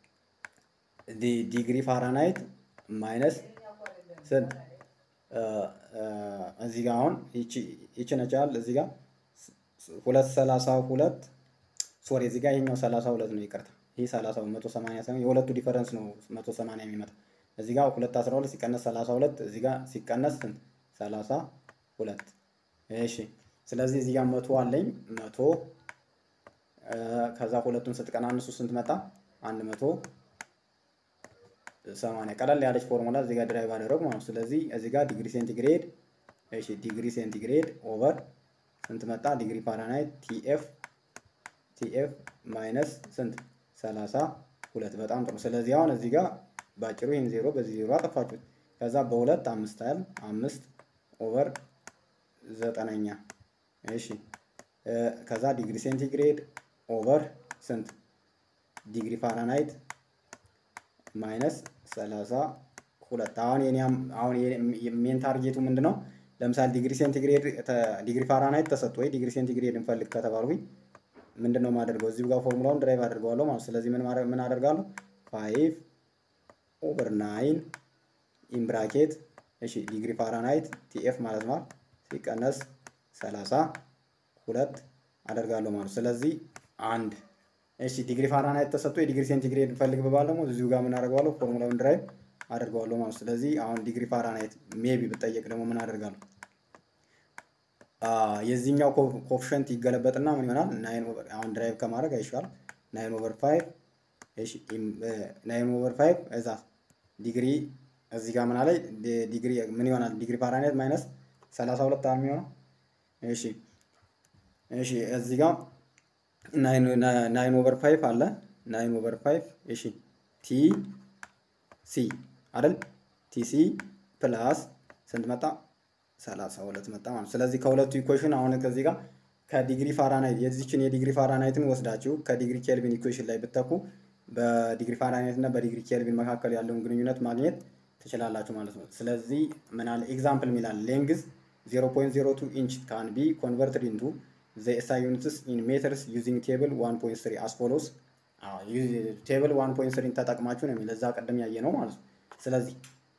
ዲግሪ ፋራናይት ማይነስ ስንት እዚህ ጋር አሁን ይቺ ነቻል እዚህ ጋር ሁለት ሰላሳ ሁለት ሶሪ እዚህ ጋር ይሄኛው ሰላሳ ሁለት ነው ይቅርታ ይህ ሰላሳ መቶ ሰማንያ ሳይሆን የሁለቱ ዲፈረንስ ነው መቶ ሰማንያ የሚመጣ እዚህ ጋር ሁለት አስራ ሁለት ሲቀነስ ሰላሳ ሁለት እዚህ ጋር ሲቀነስ ስንት ሰላሳ ሁለት እሺ ስለዚህ እዚህ ጋር መቶ አለኝ መቶ ከዛ ሁለቱን ስትቀናንሱ ስንት መጣ? አንድ መቶ ሰማንያ ቀለል ያለች ፎርሙላ እዚህ ጋር ድራይቭ አደረጉ ማለት ነው። ስለዚህ እዚህ ጋር ዲግሪ ሴንቲግሬድ እሺ ዲግሪ ሴንቲግሬድ ኦቨር ስንት መጣ? ዲግሪ ፋራናይት ቲኤፍ ቲኤፍ ማይነስ ስንት ሰላሳ ሁለት በጣም ጥሩ። ስለዚህ አሁን እዚህ ጋር ባጭሩ ይህን ዜሮ በዚህ ዜሮ አጠፋችሁት። ከዛ በሁለት አምስት ያህል አምስት ኦቨር ዘጠነኛ እሺ ከዛ ዲግሪ ሴንቲግሬድ ኦቨር ስንት ዲግሪ ፋራናይት ማይነስ ሰላሳ ሁለት አሁን የኔም አሁን ሜን ታርጌቱ ምንድን ነው? ለምሳሌ ዲግሪ ሴንቲግሬድ ዲግሪ ፋራናይት ተሰጥቶ ወይ ዲግሪ ሴንቲግሬድ እንፈልግ ከተባልኩኝ ምንድን ነው የማደርገው? እዚሁ ጋር ፎርሙላውን ድራይቭ አድርገዋለሁ ማለት ስለዚህ ምን ምን አደርጋለሁ? ፋይቭ ኦቨር ናይን ኢን ብራኬት እሺ ዲግሪ ፋራናይት ቲኤፍ ማለት ነው ሲቀነስ ሰላሳ ሁለት አደርጋለሁ ማለት ስለዚህ አንድ እሺ ዲግሪ ፋራናይት ተሰጥቶ የዲግሪ ሴንቲግሬድ እንፈልግ ብባል ደግሞ እዚሁ ጋር ምን አደርገዋለሁ? ፎርሙላውን ድራይቭ አደርገዋለሁ ማለት ስለዚህ አሁን ዲግሪ ፋራናይት ሜቢ ብጠየቅ ደግሞ ምን አደርጋለሁ? የዚህኛው ኮፍሸንት ይገለበጥና ምን ይሆናል? ናይን ኦቨር አሁን ድራይቭ ከማድረግ አይሻል ናይን ኦቨር ፋይቭ እሺ ናይን ኦቨር ፋይቭ እዛ ዲግሪ እዚህ ጋር ምን አለ ዲግሪ ምን ይሆናል? ዲግሪ ፋራናይት ማይነስ ሰላሳ ሁለት አለ የሚሆነው እሺ እሺ እዚህ ጋር ናይን ኦቨር ፋይቭ አለ ናይን ኦቨር ፋይቭ እሺ ቲ ሲ አይደል ቲ ሲ ፕላስ ስንት መጣ? ሰላሳ ሁለት መጣ ማለት ስለዚህ ከሁለቱ ኢኩዌሽን አሁን ከዚህ ጋር ከዲግሪ ፋራናይት የዚችን የዲግሪ ፋራናይትን ወስዳችሁ ከዲግሪ ኬልቪን ኢኩዌሽን ላይ ብትተኩ በዲግሪ ፋራናይት እና በዲግሪ ኬልቪን መካከል ያለውን ግንኙነት ማግኘት ትችላላችሁ ማለት ነው። ስለዚህ ምን አለ ኤግዛምፕል ሚላል ሌንግዝ 0.02 ኢንች ካን ቢ ኮንቨርትድ ኢንቱ ዘ ኤስአይ ዩኒትስ ኢን ሜትርስ ዩዚንግ ቴብል 1.3 አስ ፎሎስ ቴብል 1.3 ተጠቅማችሁ ነው የሚል እዛ ቀደም ያየ ነው ማለት ነው። ስለዚህ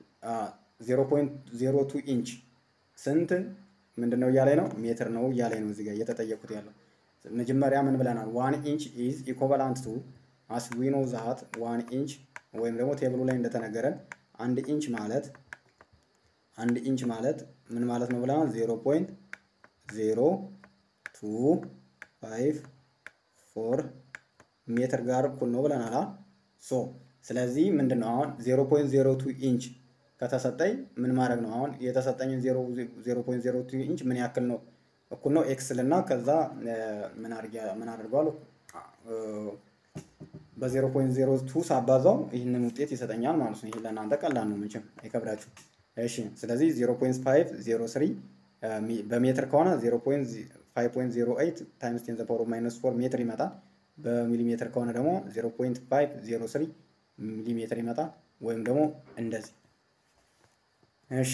0.02 ኢንች ስንት ምንድን ነው እያላይ ነው ሜትር ነው እያላይ ነው እዚህ ጋር እየተጠየቁት ያለው መጀመሪያ ምን ብለናል? ዋን ኢንች ኢዝ ኢኮቫላንት ቱ አስ ዊ ኖ ዛት ዋን ኢንች ወይም ደግሞ ቴብሉ ላይ እንደተነገረን አንድ ኢንች ማለት አንድ ኢንች ማለት ምን ማለት ነው ብለናል? ዜሮ ፖይንት ዜሮ ቱ ፋይቭ ፎር ሜትር ጋር እኩል ነው ብለናል። ሶ ስለዚህ ምንድን ነው አሁን ዜሮ ፖይንት ዜሮ ቱ ኢንች ከተሰጠኝ ምን ማድረግ ነው? አሁን የተሰጠኝን ዜሮ ፖይንት ዜሮ ቱ ኢንች ምን ያክል ነው እኩል ነው ኤክስ ልና ከዛ ምን አድርገዋለሁ በዜሮ ፖይንት ዜሮ ቱ ሳባዛው ይህንን ውጤት ይሰጠኛል ማለት ነው። ይህ ለእናንተ ቀላል ነው፣ ምንችም አይከብዳችሁ። እሺ ስለዚህ ዜሮ ፖይንት ፋይቭ ዜሮ ስሪ በሜትር ከሆነ ዜሮ ፖይንት ፋይቭ ፖይንት ዜሮ ኤይት ታይምስ ቴን ዘ ፓወር ኦፍ ማይነስ ፎር ሜትር ይመጣል። በሚሊሜትር ከሆነ ደግሞ ዜሮ ፖይንት ፋይቭ ዜሮ ስሪ ሚሊሜትር ይመጣል። ወይም ደግሞ እንደዚህ እሺ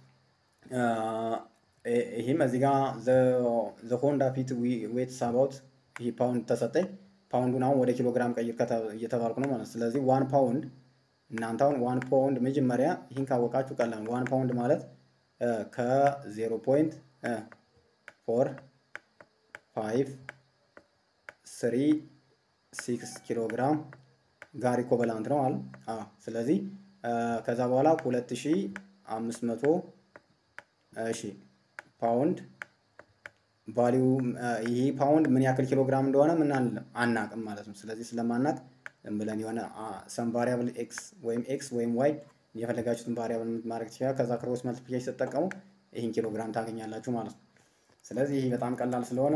ይህም እዚህ ጋር ዘ ሆንዳ ፊት ዌት ሳባውት ይህ ፓውንድ ተሰጠኝ። ፓውንዱን አሁን ወደ ኪሎ ግራም ቀይር እየተባልኩ ነው ማለት ስለዚህ ዋን ፓውንድ እናንተ አሁን ዋን ፓውንድ መጀመሪያ ይህን ካወቃችሁ ቀላል ዋን ፓውንድ ማለት ከዜሮ ፖይንት ፎር ፋይቭ ስሪ ሲክስ ኪሎ ግራም ጋር ኢኮቨላንት ነው አለ። ስለዚህ ከዛ በኋላ ሁለት ሺ አምስት መቶ እሺ ፓውንድ ቫሊዩ ይህ ፓውንድ ምን ያክል ኪሎ ግራም እንደሆነ ምን አናቅም ማለት ነው። ስለዚህ ስለማናቅ ዝም ብለን የሆነ ሰም ቫሪያብል ኤክስ ወይም ኤክስ ወይም ዋይ የፈለጋችሁትን ቫሪያብል ማድረግ ትችላል። ከዛ ክሮስ መልቲፕሊኬሽን ስትጠቀሙ ይህን ኪሎ ግራም ታገኛላችሁ ማለት ነው። ስለዚህ ይህ በጣም ቀላል ስለሆነ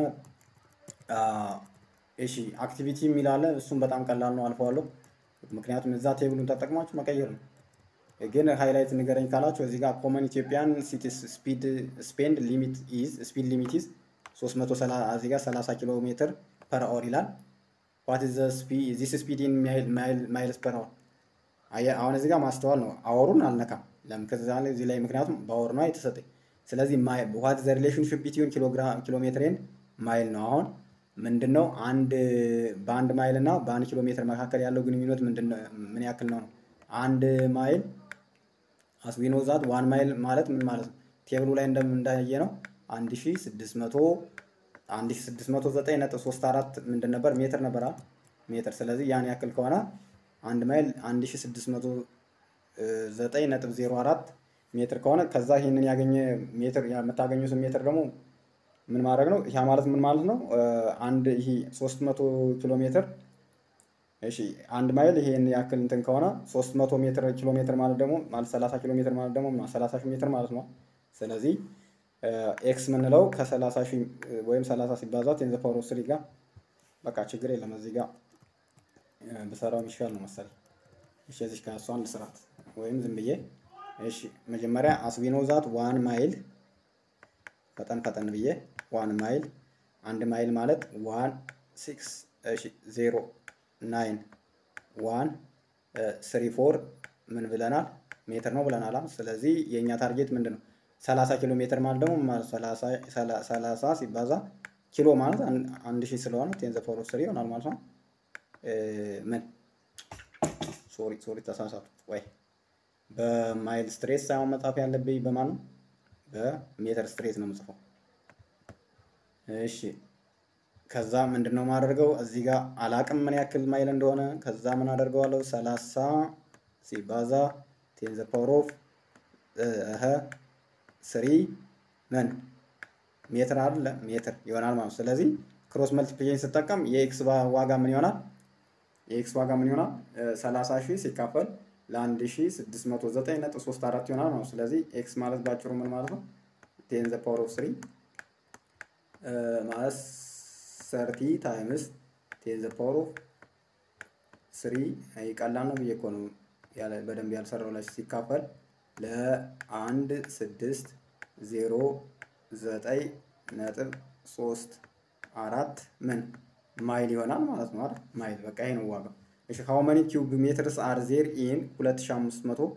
እሺ አክቲቪቲ የሚላለ እሱም በጣም ቀላል ነው፣ አልፈዋለሁ። ምክንያቱም እዛ ቴብሉን ተጠቅማችሁ መቀየር ነው። ግን ሃይላይት ንገረኝ ካላችሁ እዚህ ጋር ኮመን ኢትዮጵያን ሲቲስ ስፒድ ስፔንድ ሊሚት ኢዝ ስፒድ ሊሚት ኢዝ 330 እዚህ ጋር 30 ኪሎ ሜትር ፐር አወር ይላል። ዋት ኢዝ ዚስ ስፒድ ኢን ማይልስ ፐር አወር። አሁን እዚህ ጋር ማስተዋል ነው። አወሩን አልነካም። ለምን ከዛ እዚህ ላይ ምክንያቱም በአወር ነው የተሰጠኝ። ስለዚህ ዋት ዘ ሪሌሽንሽፕ ቢትዊን ኪሎ ሜትር ኤንድ ማይል ነው። አሁን ምንድን ነው አንድ በአንድ ማይል እና በአንድ ኪሎ ሜትር መካከል ያለው ግንኙነት ምን ያክል ነው ነው አንድ ማይል አስዊኖ ዛት ዋን ማይል ማለት ምን ማለት ነው? ቴብሉ ላይ እንደምንዳየ ነው አንድ ሺ ስድስት መቶ አንድ ሺ ስድስት መቶ ዘጠኝ ነጥብ ሶስት አራት ምንድን ነበር ሜትር ነበር ሜትር። ስለዚህ ያን ያክል ከሆነ አንድ ማይል አንድ ሺ ስድስት መቶ ዘጠኝ ነጥብ ዜሮ አራት ሜትር ከሆነ ከዛ ይህንን ያገኘ ሜትር የምታገኙትን ሜትር ደግሞ ምን ማድረግ ነው? ያ ማለት ምን ማለት ነው? አንድ ይሄ 300 ኪሎ ሜትር እሺ አንድ ማይል ይሄን ያክል እንትን ከሆነ 300 ሜትር ኪሎ ሜትር ማለት ደግሞ ማለት 30 ኪሎ ሜትር ማለት ደግሞ 30 ሺህ ሜትር ማለት ነው። ስለዚህ ኤክስ የምንለው ከ30 ሺህ ወይም 30 ሲባዛ ቴን ዘ ፓወር ኦፍ ስሪ ጋር በቃ ችግር የለም እዚህ ጋር ብሰራው የሚሻል ነው መሰለኝ። እሺ እዚህ ጋር እሷን ልስራት ወይም ዝም ብዬ እሺ መጀመሪያ አስቢኖ ዛት ዋን ማይል ፈጠን ፈጠን ብዬ ዋን ማይል አንድ ማይል ማለት ዋን ሲክስ እሺ ዜሮ ናይን ዋን ስሪ ፎር ምን ብለናል? ሜትር ነው ብለናል። ስለዚህ የእኛ ታርጌት ምንድን ነው? ሰላሳ ኪሎ ሜትር ማለት ደግሞ ሰላሳ ሲባዛ ኪሎ ማለት አንድ ሺህ ስለሆነ ቴን ዘ ፓወር ኦፍ ስሪ ይሆናል ማለት ነው። ምን ሶሪ ሶሪ ተሳሳቱ ወይ በማይል ስትሬት ሳይሆን መጻፍ ያለብኝ በማን ነው? በሜትር ስትሬት ነው የምጽፈው። እሺ ከዛ ምንድን ነው የማደርገው? እዚህ ጋር አላቅም ምን ያክል ማይል እንደሆነ። ከዛ ምን አደርገዋለሁ? ሰላሳ ሲባዛ ቴን ዘ ፓወር ኦፍ እህ ስሪ ምን ሜትር አይደለ ሜትር ይሆናል ማለት ነው። ስለዚህ ክሮስ መልቲፕሊኬሽን ስጠቀም የኤክስ ዋጋ ምን ይሆናል? የኤክስ ዋጋ ምን ይሆናል? ሰላሳ ሺህ ሲካፈል ለአንድ ሺህ ስድስት መቶ ዘጠኝ ነጥብ ሶስት አራት ይሆናል ማለት ነው። ስለዚህ ኤክስ ማለት ባጭሩ ምን ማለት ነው? ቴን ዘ ፓወር ኦፍ ስሪ ማለት ሰርቲ ታይምስ ቴን ዘ ፓወር ኦፍ ስሪ ቀላል ነው ብዬ እኮ ነው በደንብ ያልሰራው ላይ ሲካፈል ለአንድ ስድስት ዜሮ ዘጠኝ ነጥብ ሶስት አራት ምን ማይል ይሆናል ማለት ነው አይደል? ማይል በቃ ይሄ ነው ዋጋው። እሺ ሃው መኒ ኪዩብ ሜትርስ አር ዜር ኢን 2500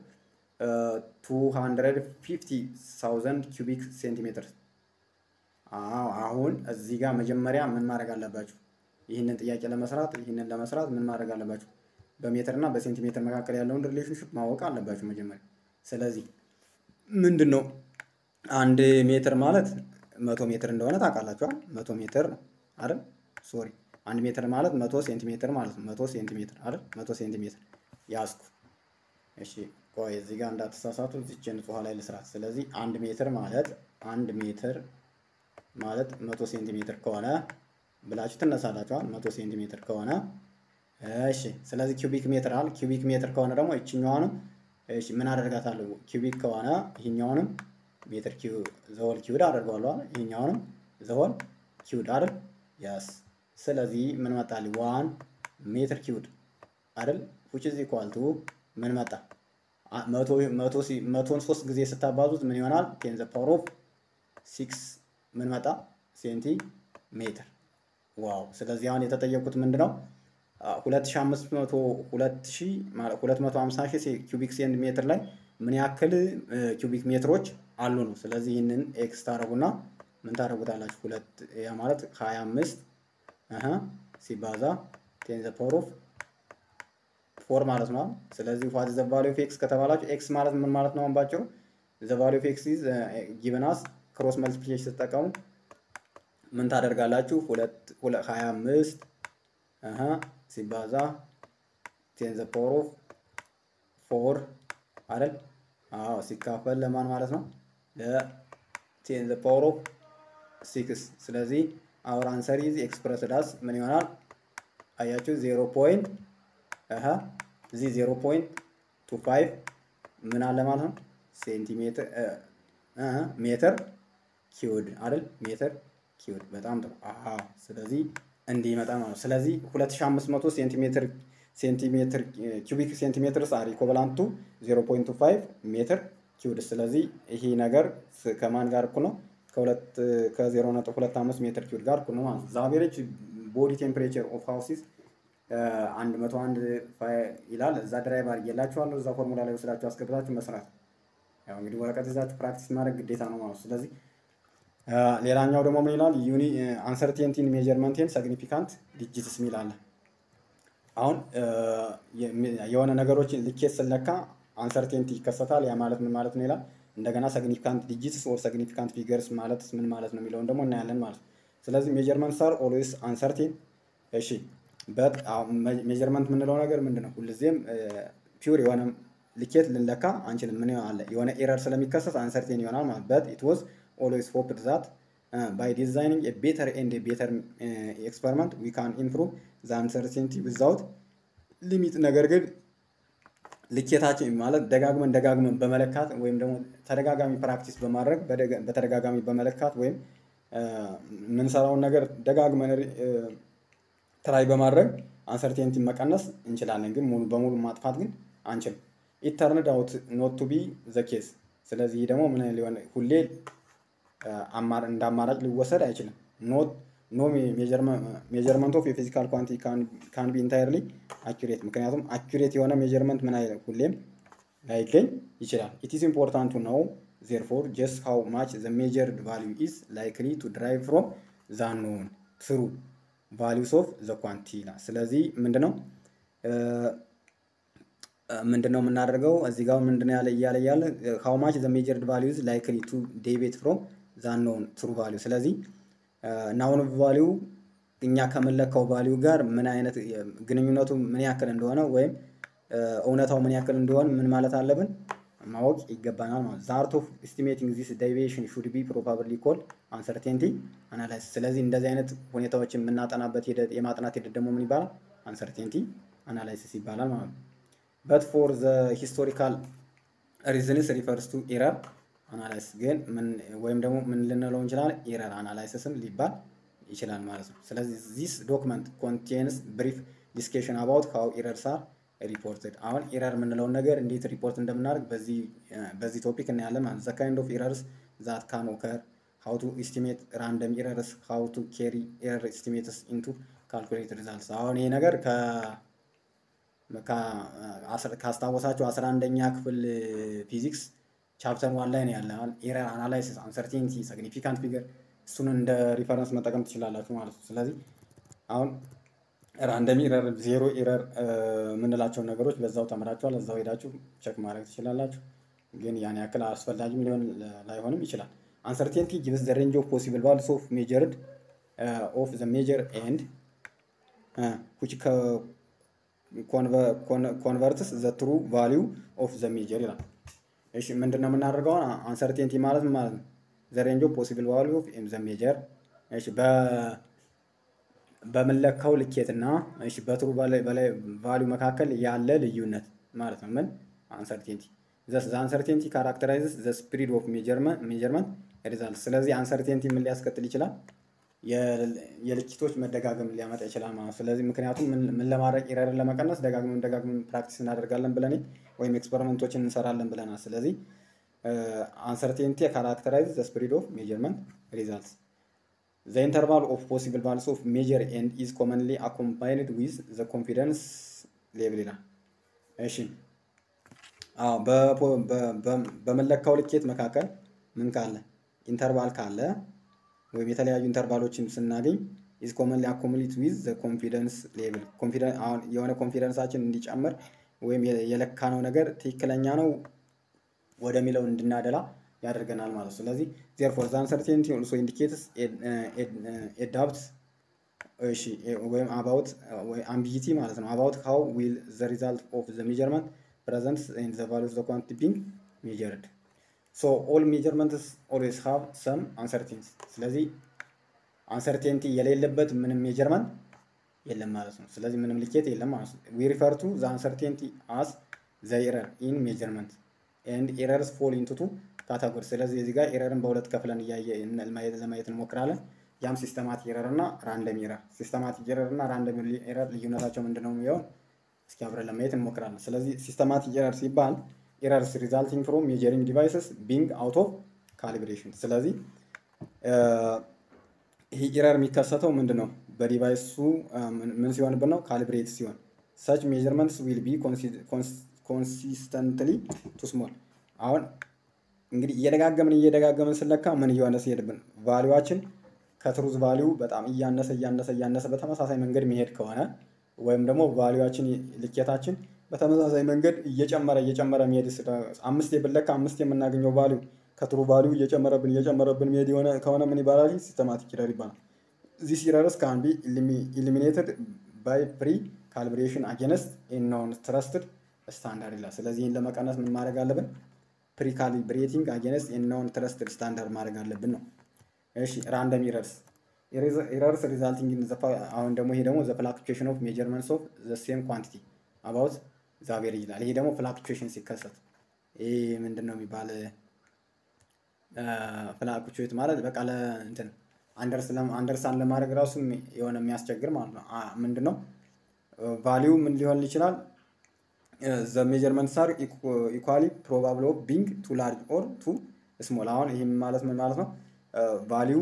250000 ኪዩቢክ ሴንቲሜትርስ አዎ አሁን እዚህ ጋር መጀመሪያ ምን ማድረግ አለባችሁ? ይህንን ጥያቄ ለመስራት ይህንን ለመስራት ምን ማድረግ አለባችሁ? በሜትር እና በሴንቲሜትር መካከል ያለውን ሪሌሽንሽፕ ማወቅ አለባችሁ መጀመሪያ። ስለዚህ ምንድን ነው አንድ ሜትር ማለት መቶ ሜትር እንደሆነ ታውቃላችኋል። መቶ ሜትር ነው አይደል? ሶሪ አንድ ሜትር ማለት መቶ ሴንቲሜትር ማለት ነው። መቶ ሴንቲሜትር አይደል? መቶ ሴንቲሜትር ያዝኩ። እሺ ቆይ እዚህ ጋር እንዳትሳሳቱ እዚች ንጹህ ላይ ልስራት። ስለዚህ አንድ ሜትር ማለት አንድ ሜትር ማለት መቶ ሴንቲሜትር ከሆነ ብላችሁ ትነሳላችኋል። መቶ ሴንቲሜትር ከሆነ እሺ። ስለዚህ ኪዩቢክ ሜትር አለ። ኪዩቢክ ሜትር ከሆነ ደግሞ ይችኛዋንም እሺ ምን አደርጋታለሁ? ኪዩቢክ ከሆነ ይህኛውንም ሜትር ኪዩ ዘሆል ኪዩድ አደርገዋለሁ። ይህኛውንም ዘሆል ኪዩድ አይደል? ያስ ስለዚህ ምን መጣልኝ? ዋን ሜትር ኪዩድ አይደል? ዊች ኢዝ ኢኳል ቱ ምን መጣ? መቶን ሶስት ጊዜ ስታባዙት ምን ይሆናል? ቴን ዘ ፓወር ኦፍ ሲክስ ምን መጣ? ሴንቲ ሜትር። ዋው! ስለዚህ አሁን የተጠየቁት ምንድን ነው? 250 ሺህ ኪዩቢክ ሴንቲሜትር ላይ ምን ያክል ኪዩቢክ ሜትሮች አሉ ነው። ስለዚህ ይህንን ኤክስ ታደረጉና ምን ታደረጉታላችሁ? ሁለት ያ ማለት 25 አሀ ሲባዛ ቴን ዘ ፓወር ኦፍ ፎር ማለት ነው። ስለዚህ ዋት ዘ ቫልዩ ኦፍ ኤክስ ከተባላችሁ ኤክስ ማለት ምን ማለት ነው? ባጭሩ ዘ ቫልዩ ኦፍ ኤክስ ኢዝ ጊቨን አስ ክሮስ መልቲፕሊኬሽን ስትጠቀሙ ምን ታደርጋላችሁ? ሁለት ሀያ አምስት አሀ ሲባዛ ቴን ዘ ፓወር ኦፍ ፎር አይደል? አዎ ሲካፈል ለማን ማለት ነው? ለቴን ዘ ፓወር ኦፍ ሲክስ። ስለዚህ አወር አንሰር ኢዝ ኤክስፕረስድ አስ ምን ይሆናል? አያችሁ ዜሮ ፖይንት አሀ እዚህ ዜሮ ፖይንት ቱ ፋይቭ ምን አለ ማለት ነው ሴንቲሜትር ሜትር ኪውድ አይደል? ሜትር ኪውድ በጣም ጥሩ። አሃ ስለዚህ እንዲህ ይመጣ ማለት ነው። ስለዚህ 2500 ሴንቲሜትር ሴንቲሜትር ኪዩቢክ ሴንቲሜትርስ አር ኢኮቫላንት ቱ 0.25 ሜትር ኪውድ። ስለዚህ ይሄ ነገር ከማን ጋር እኩል ነው? ከሁለት ከ0.25 ሜትር ኪውድ ጋር እኩል ነው ማለት ነው። ዛቬሬጅ ቦዲ ቴምፕሬቸር ኦፍ ሃውሲስ አንድ መቶ አንድ ይላል። እዛ ድራይቭ አድርጌላችኋለሁ። እዛ ፎርሙላ ላይ ወስዳችሁ አስገብታችሁ መስራት ያው እንግዲህ ወረቀት ይዛችሁ ፕራክቲስ ማድረግ ግዴታ ነው ማለት ስለዚህ ሌላኛው ደግሞ ምን ይላል? ዩኒ አንሰርቴንቲን ሜጀርመንቴን ሰግኒፊካንት ዲጂትስ የሚል አለ። አሁን የሆነ ነገሮችን ልኬት ስለካ አንሰርቴንቲ ይከሰታል። ያ ማለት ምን ማለት ነው ይላል። እንደገና ሰግኒፊካንት ዲጂትስ ወር ሰግኒፊካንት ፊገርስ ማለት ምን ማለት ነው የሚለውን ደግሞ እናያለን ማለት ነው። ስለዚህ ሜጀርመንት ሳር ኦልዌይስ አንሰርቴን። እሺ በት ሜጀርመንት የምንለው ነገር ምንድን ነው? ሁልጊዜም ፒውር የሆነ ልኬት ልንለካ አንችልም። ምን አለ የሆነ ኤረር ስለሚከሰት አንሰርቴን ይሆናል ማለት በት ኢት ዋዝ ኦልዌይስ ሆፕድ ዛት ባይ ዲዛይኒንግ ኤ ቤተር ኤንድ ቤተር ኤክስፐሪመንት ዊ ካን ኢምፕሩቭ ዘ አንሰርቴንቲ ዊዛውት ሊሚት። ነገር ግን ልኬታችን ማለት ደጋግመን ደጋግመን በመለካት ወይም ደግሞ ተደጋጋሚ ፕራክቲስ በማድረግ በተደጋጋሚ በመለካት ወይም የምንሰራውን ነገር ደጋግመን ትራይ በማድረግ አንሰርቴንቲ መቀነስ እንችላለን፣ ግን ሙሉ በሙሉ ማጥፋት ግን አንችልም። ኢት ተርንድ አውት ኖት ቱ ቢ ዘ ኬስ። ስለዚህ ደግሞ ምን ሊሆን ሁሌ እንደ አማራጭ ሊወሰድ አይችልም። ኖት ኖ ሜጀርመንት ኦፍ የፊዚካል ኳንቲ ካን ቢ ኢንታይርሊ አኪሬት። ምክንያቱም አኪሬት የሆነ ሜጀርመንት ምን አይልም ሁሌም ላይገኝ ይችላል። ኢት ኢዝ ኢምፖርታንት ቱ ኖው ዜርፎር ጀስት ሃው ማች ዘ ሜጀርድ ቫሊዩ ኢዝ ላይክሊ ቱ ድራይቭ ፍሮም ዘ አንኖውን ትሩ ቫሊዩስ ኦፍ ዘ ኳንቲ ይላል። ስለዚህ ምንድነው ምንድነው የምናደርገው እዚህ ጋር ምንድነው ያለ እያለ እያለ ሃው ማች ዘ ሜጀርድ ቫሊዩዝ ላይክሊ ቱ ዴቤት ፍሮም ዘ አንኖውን ትሩ ቫሊዩ ስለዚህ ናውን ቫሊዩ እኛ ከምንለካው ቫሊዩ ጋር ምን አይነት ግንኙነቱ ምን ያክል እንደሆነ ወይም እውነታው ምን ያክል እንደሆነ ምን ማለት አለብን ማወቅ ይገባናል ማለት ዘ አርት ኦፍ ኤስቲሜቲንግ ዚስ ዴቪዬሽን ሹድ ቢ ፕሮባብሊ ኮልድ አንሰርቴንቲ አናላይሲስ። ስለዚህ እንደዚህ አይነት ሁኔታዎችን የምናጠናበት ሂደት የማጥናት ሂደት ደግሞ ምን ይባላል? አንሰርቴንቲ አናላይሲስ ይባላል ማለት ነው። በት ፎር ዘ ሂስቶሪካል ሪዝንስ ሪፈርስ ቱ ኤረር አናላይሲስ ግን ወይም ደግሞ ምን ልንለው እንችላለን? ኤረር አናላይሲስም ሊባል ይችላል ማለት ነው። ስለዚህ ዚስ ዶክመንት ኮንቴንስ ብሪፍ ዲስኬሽን አባውት ሃው ኤረርስ አር ሪፖርትድ አሁን ኤረር የምንለውን ነገር እንዴት ሪፖርት እንደምናደርግ በዚህ ቶፒክ እናያለን ማለት ዘ ካይንድ ኦፍ ኤረርስ ዛት ካን ኦከር ሃው ቱ ኢስቲሜት ራንደም ኤረርስ ሃው ቱ ኬሪ ኤረር ኤስቲሜትስ ኢንቱ ካልኩሌት ሪዛልትስ አሁን ይሄ ነገር ካስታወሳቸው አስራ አንደኛ ክፍል ፊዚክስ ቻፕተር ዋን ላይ ነው ያለ ኤረር አናላይሲስ አንሰርቴኒቲ ሲግኒፊካንት ፊገር እሱን እንደ ሪፈረንስ መጠቀም ትችላላችሁ ማለት ነው ስለዚህ አሁን ራንደም ኢረር ዜሮ ኢረር የምንላቸውን ነገሮች በዛው ተምራችኋል። እዛው ሄዳችሁ ቸክ ማድረግ ትችላላችሁ። ግን ያን ያክል አስፈላጊም ሊሆን ላይሆንም ይችላል። አንሰርቴንቲ ጊቭስ ዘ ሬንጅ ኦፍ ፖሲብል ቫሉስ ኦፍ ሜጀርድ ኦፍ ዘ ሜጀር ኤንድ which ኮንቨርትስ ዘ ትሩ ቫሊዩ ኦፍ ዘ ሜጀር ይላል። እሺ ምንድን ነው የምናደርገው? አንሰርቴንቲ ማለት ማለት ነው ዘ ሬንጅ ኦፍ ፖሲብል ቫሊዩ ኦፍ ዘ ሜጀር እሺ በምንለካው ልኬትና እሺ በትሩ ቫሊዩ መካከል ያለ ልዩነት ማለት ነው። ምን አንሰርቴንቲ ዘ አንሰርቴንቲ ካራክተራይዝስ ዘ ስፒሪድ ኦፍ ሜጀርመንት ሪዛልት። ስለዚህ አንሰርቴንቲ ምን ሊያስከትል ይችላል? የልኬቶች መደጋገም ሊያመጣ ይችላል ማለት ነው። ስለዚህ ምክንያቱም ምን ለማድረግ ኤረርን ለመቀነስ ደጋግመን ደጋግመን ፕራክቲስ እናደርጋለን ብለን ወይም ኤክስፐሪመንቶችን እንሰራለን ብለናል። ስለዚህ አንሰርቴንቲ ካራክተራይዝ ዘ ስፒሪድ ኦፍ ሜጀርመንት ሪዛልትስ The interval of possible values of measure and is commonly accompanied with the confidence level ይላል። እሺ አዎ በመለካው ልኬት መካከል ምን ካለ ኢንተርቫል ካለ ወይም የተለያዩ ኢንተርቫሎችን ስናገኝ ኢዝ ኮመንሊ አኮሙሌት ዊዝ ዘ ኮንፊደንስ ሌቭል አሁን የሆነ ኮንፊደንሳችን እንዲጨምር ወይም የለካነው ነገር ትክክለኛ ነው ወደሚለው እንድናደላ ያደርገናል ማለት ነው። ስለዚህ ዜርፎር ዘ አንሰርቴኒቲ ኦልሶ ኢንዲኬትስ ኤ ዳብት እሺ ወይም አባውት ወይ አምቢጊቲ ማለት ነው አባውት ሃው ዊል ዘ ሪዛልት ኦፍ ዘ ሜጀርመንት ፕሬዘንት ኢን ዘ ቫሉ ኦፍ ዘ ኳንቲቲ ቢንግ ሜጀርድ ሶ ኦል ሜጀርመንትስ ኦልዌይስ ሃቭ ሰም አንሰርቴኒቲ። ስለዚህ አንሰርቴኒቲ የሌለበት ምንም ሜጀርመንት የለም ማለት ነው። ስለዚህ ምንም ልኬት የለም ማለት ነው። ዊ ሪፈር ቱ ዘ አንሰርቴኒቲ አስ ዘ ኤረር ኢን ሜጀርመንት ኤንድ ኤረርስ ፎል ኢንቱ ቱ ካታጎሪ። ስለዚህ እዚህ ጋር ኤረርን በሁለት ከፍለን እያየ ለማየት እንሞክራለን። ያም ሲስተማቲክ ኤረር እና ራንደም ኤረር። ሲስተማቲክ ኤረር እና ራንደም ኤረር ልዩነታቸው ምንድን ነው የሚሆን እስኪ አብረን ለማየት እንሞክራለን። ስለዚህ ሲስተማቲክ ኤረር ሲባል ኤረርስ ሪዛልቲንግ ፍሮም ሜጀሪንግ ዲቫይስስ ቢንግ አውት ኦፍ ካሊብሬሽን። ስለዚህ ይህ ኤረር የሚከሰተው ምንድን ነው? በዲቫይሱ ምን ሲሆንብን ነው? ካሊብሬት ሲሆን ሰች ሜጀርመንትስ ዊል ቢ ኮንሲስተንትሊ ቱ ስሞል አሁን እንግዲህ እየደጋገምን እየደጋገምን ስለካ ምን እየሆነ ሲሄድብን ቫሊዋችን ከትሩዝ ቫሊዩ በጣም እያነሰ እያነሰ እያነሰ በተመሳሳይ መንገድ መሄድ ከሆነ ወይም ደግሞ ቫሊዋችን ልኬታችን በተመሳሳይ መንገድ እየጨመረ እየጨመረ መሄድ አምስት ብንለካ አምስት የምናገኘው ቫሊዩ ከትሩ ቫሊዩ እየጨመረብን እየጨመረብን መሄድ የሆነ ከሆነ ምን ይባላል? ሲስተማቲክ ኢረር ይባላል። ዚስ ኢረርስ ካን ቢ ኢሊሚኔትድ ባይ ፕሪ ካልብሬሽን አጌንስት ኖን ትረስትድ ስታንዳርድ ይላል። ስለዚህ ይህን ለመቀነስ ምን ማድረግ አለብን? ፕሪካሊብሬቲንግ አጌንስት የናውን ትረስትድ ስታንዳርድ ማድረግ አለብን ነው። እሺ ራንደም ኢረርስ ኢረርስ ሪዛልቲንግ ኢን አሁን ደግሞ ይሄ ደግሞ ዘ ፍላክቹዌሽን ኦፍ ሜጀርመንትስ ኦፍ ዘ ሴም ኳንቲቲ አባውት ዘ አቬሬጅ ይላል። ይሄ ደግሞ ፍላክቹዌሽን ሲከሰት ይሄ ምንድን ነው የሚባል ፍላክቹዌት ማለት በቃ ለእንትን አንደርስታንድ ለማድረግ ራሱ የሆነ የሚያስቸግር ማለት ነው። ምንድን ነው ቫሊዩ ምን ሊሆን ይችላል? ዘ ሜጀርመንትስ አር ኢኳሊ ፕሮባብል ኦፍ ቢንግ ቱ ላርጅ ኦር ቱ ስሞል። አሁን ይህም ማለት ምን ማለት ነው? ቫሊዩ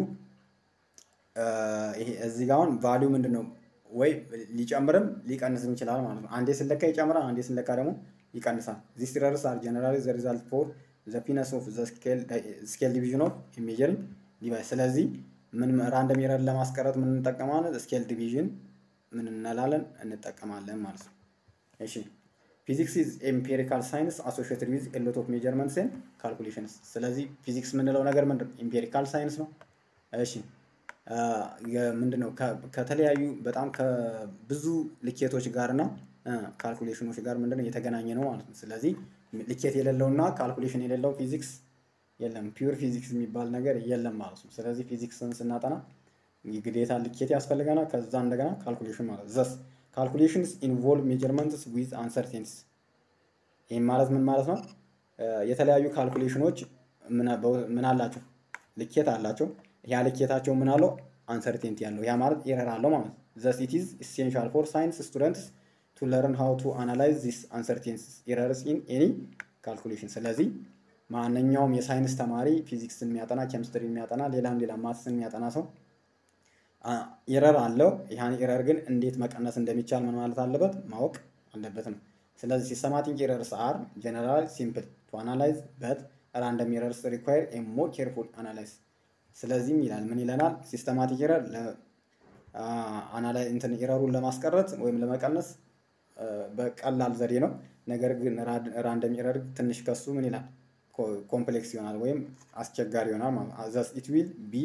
እዚህ ጋ አሁን ቫሊዩ ምንድን ነው ወይ ሊጨምርም ሊቀንስም ይችላል ማለት ነው። አንዴ ስለካ ይጨምራል፣ አንዴ ስለካ ደግሞ ይቀንሳል። ዚስ ኢረርስ አር ጀነራሊ ዘ ሪዛልት ፎር ዘ ፒነስ ኦፍ ዘ ስኬል ዲቪዥን ኦፍ ሜጀሪንግ ዲቫይስ። ስለዚህ ምን ራንደም ኤረር ለማስቀረት ምን እንጠቀማለን? ስኬል ዲቪዥን ምን እንላለን እንጠቀማለን ማለት ነው። እሺ ፊዚክስ ኢዝ ኤምፔሪካል ሳይንስ አሶሺየትድ ዊዝ ኤ ሎት ኦፍ ሜጀርመንትስ ኤንድ ካልኩሌሽንስ። ስለዚህ ፊዚክስ የምንለው ነገር ምንድን ኤምፔሪካል ሳይንስ ነው። እሺ ምንድን ነው ከተለያዩ በጣም ከብዙ ልኬቶች ጋር እና ካልኩሌሽኖች ጋር ምንድን ነው የተገናኘ ነው ማለት ነው። ስለዚህ ልኬት የሌለውና ካልኩሌሽን የሌለው ፊዚክስ የለም። ፒውር ፊዚክስ የሚባል ነገር የለም ማለት ነው። ስለዚህ ፊዚክስን ስናጠና ግዴታ ልኬት ያስፈልገናል። ከዛ እንደገና ካልኩሌሽን ማለት ዘስ ካልኩሌሽንስ ኢንቮልቭ ሜጀርመንትስ ዊዝ አንሰርቴንቲስ። ይህም ማለት ምን ማለት ነው? የተለያዩ ካልኩሌሽኖች ምን አላቸው? ልኬት አላቸው። ያ ልኬታቸው ምን አለው? አንሰርቴንቲ ያለው ያ ማለት ኤረር አለው ማለት ነው። ዘስ ኢት ኢዝ ኢሴንሻል ፎር ሳይንስ ስቱደንትስ ቱ ለርን ሃው ቱ አናላይዝ ዚስ አንሰርቴንቲስ ኤረርስ ኢን ኤኒ ካልኩሌሽን። ስለዚህ ማንኛውም የሳይንስ ተማሪ ፊዚክስን የሚያጠና ኬሚስትሪ የሚያጠና ሌላም ሌላ ማትስን የሚያጠና ሰው ኢረር አለው። ያን ኢረር ግን እንዴት መቀነስ እንደሚቻል ምን ማለት አለበት ማወቅ አለበት ነው። ስለዚህ ሲስተማቲክ ኢረርስ አር ጀነራል ሲምፕል ቱ አናላይዝ በት ራንደም ኢረርስ ሪኳየር ኤ ሞር ኬርፉል አናላይዝ። ስለዚህም ይላል ምን ይለናል? ሲስተማቲክ ኢረር እንትን ኢረሩን ለማስቀረት ወይም ለመቀነስ በቀላል ዘዴ ነው። ነገር ግን ራንደም ኢረር ትንሽ ከሱ ምን ይላል ኮምፕሌክስ ይሆናል ወይም አስቸጋሪ ይሆናል ማለት ነው። ዘስ ኢት ዊል ቢ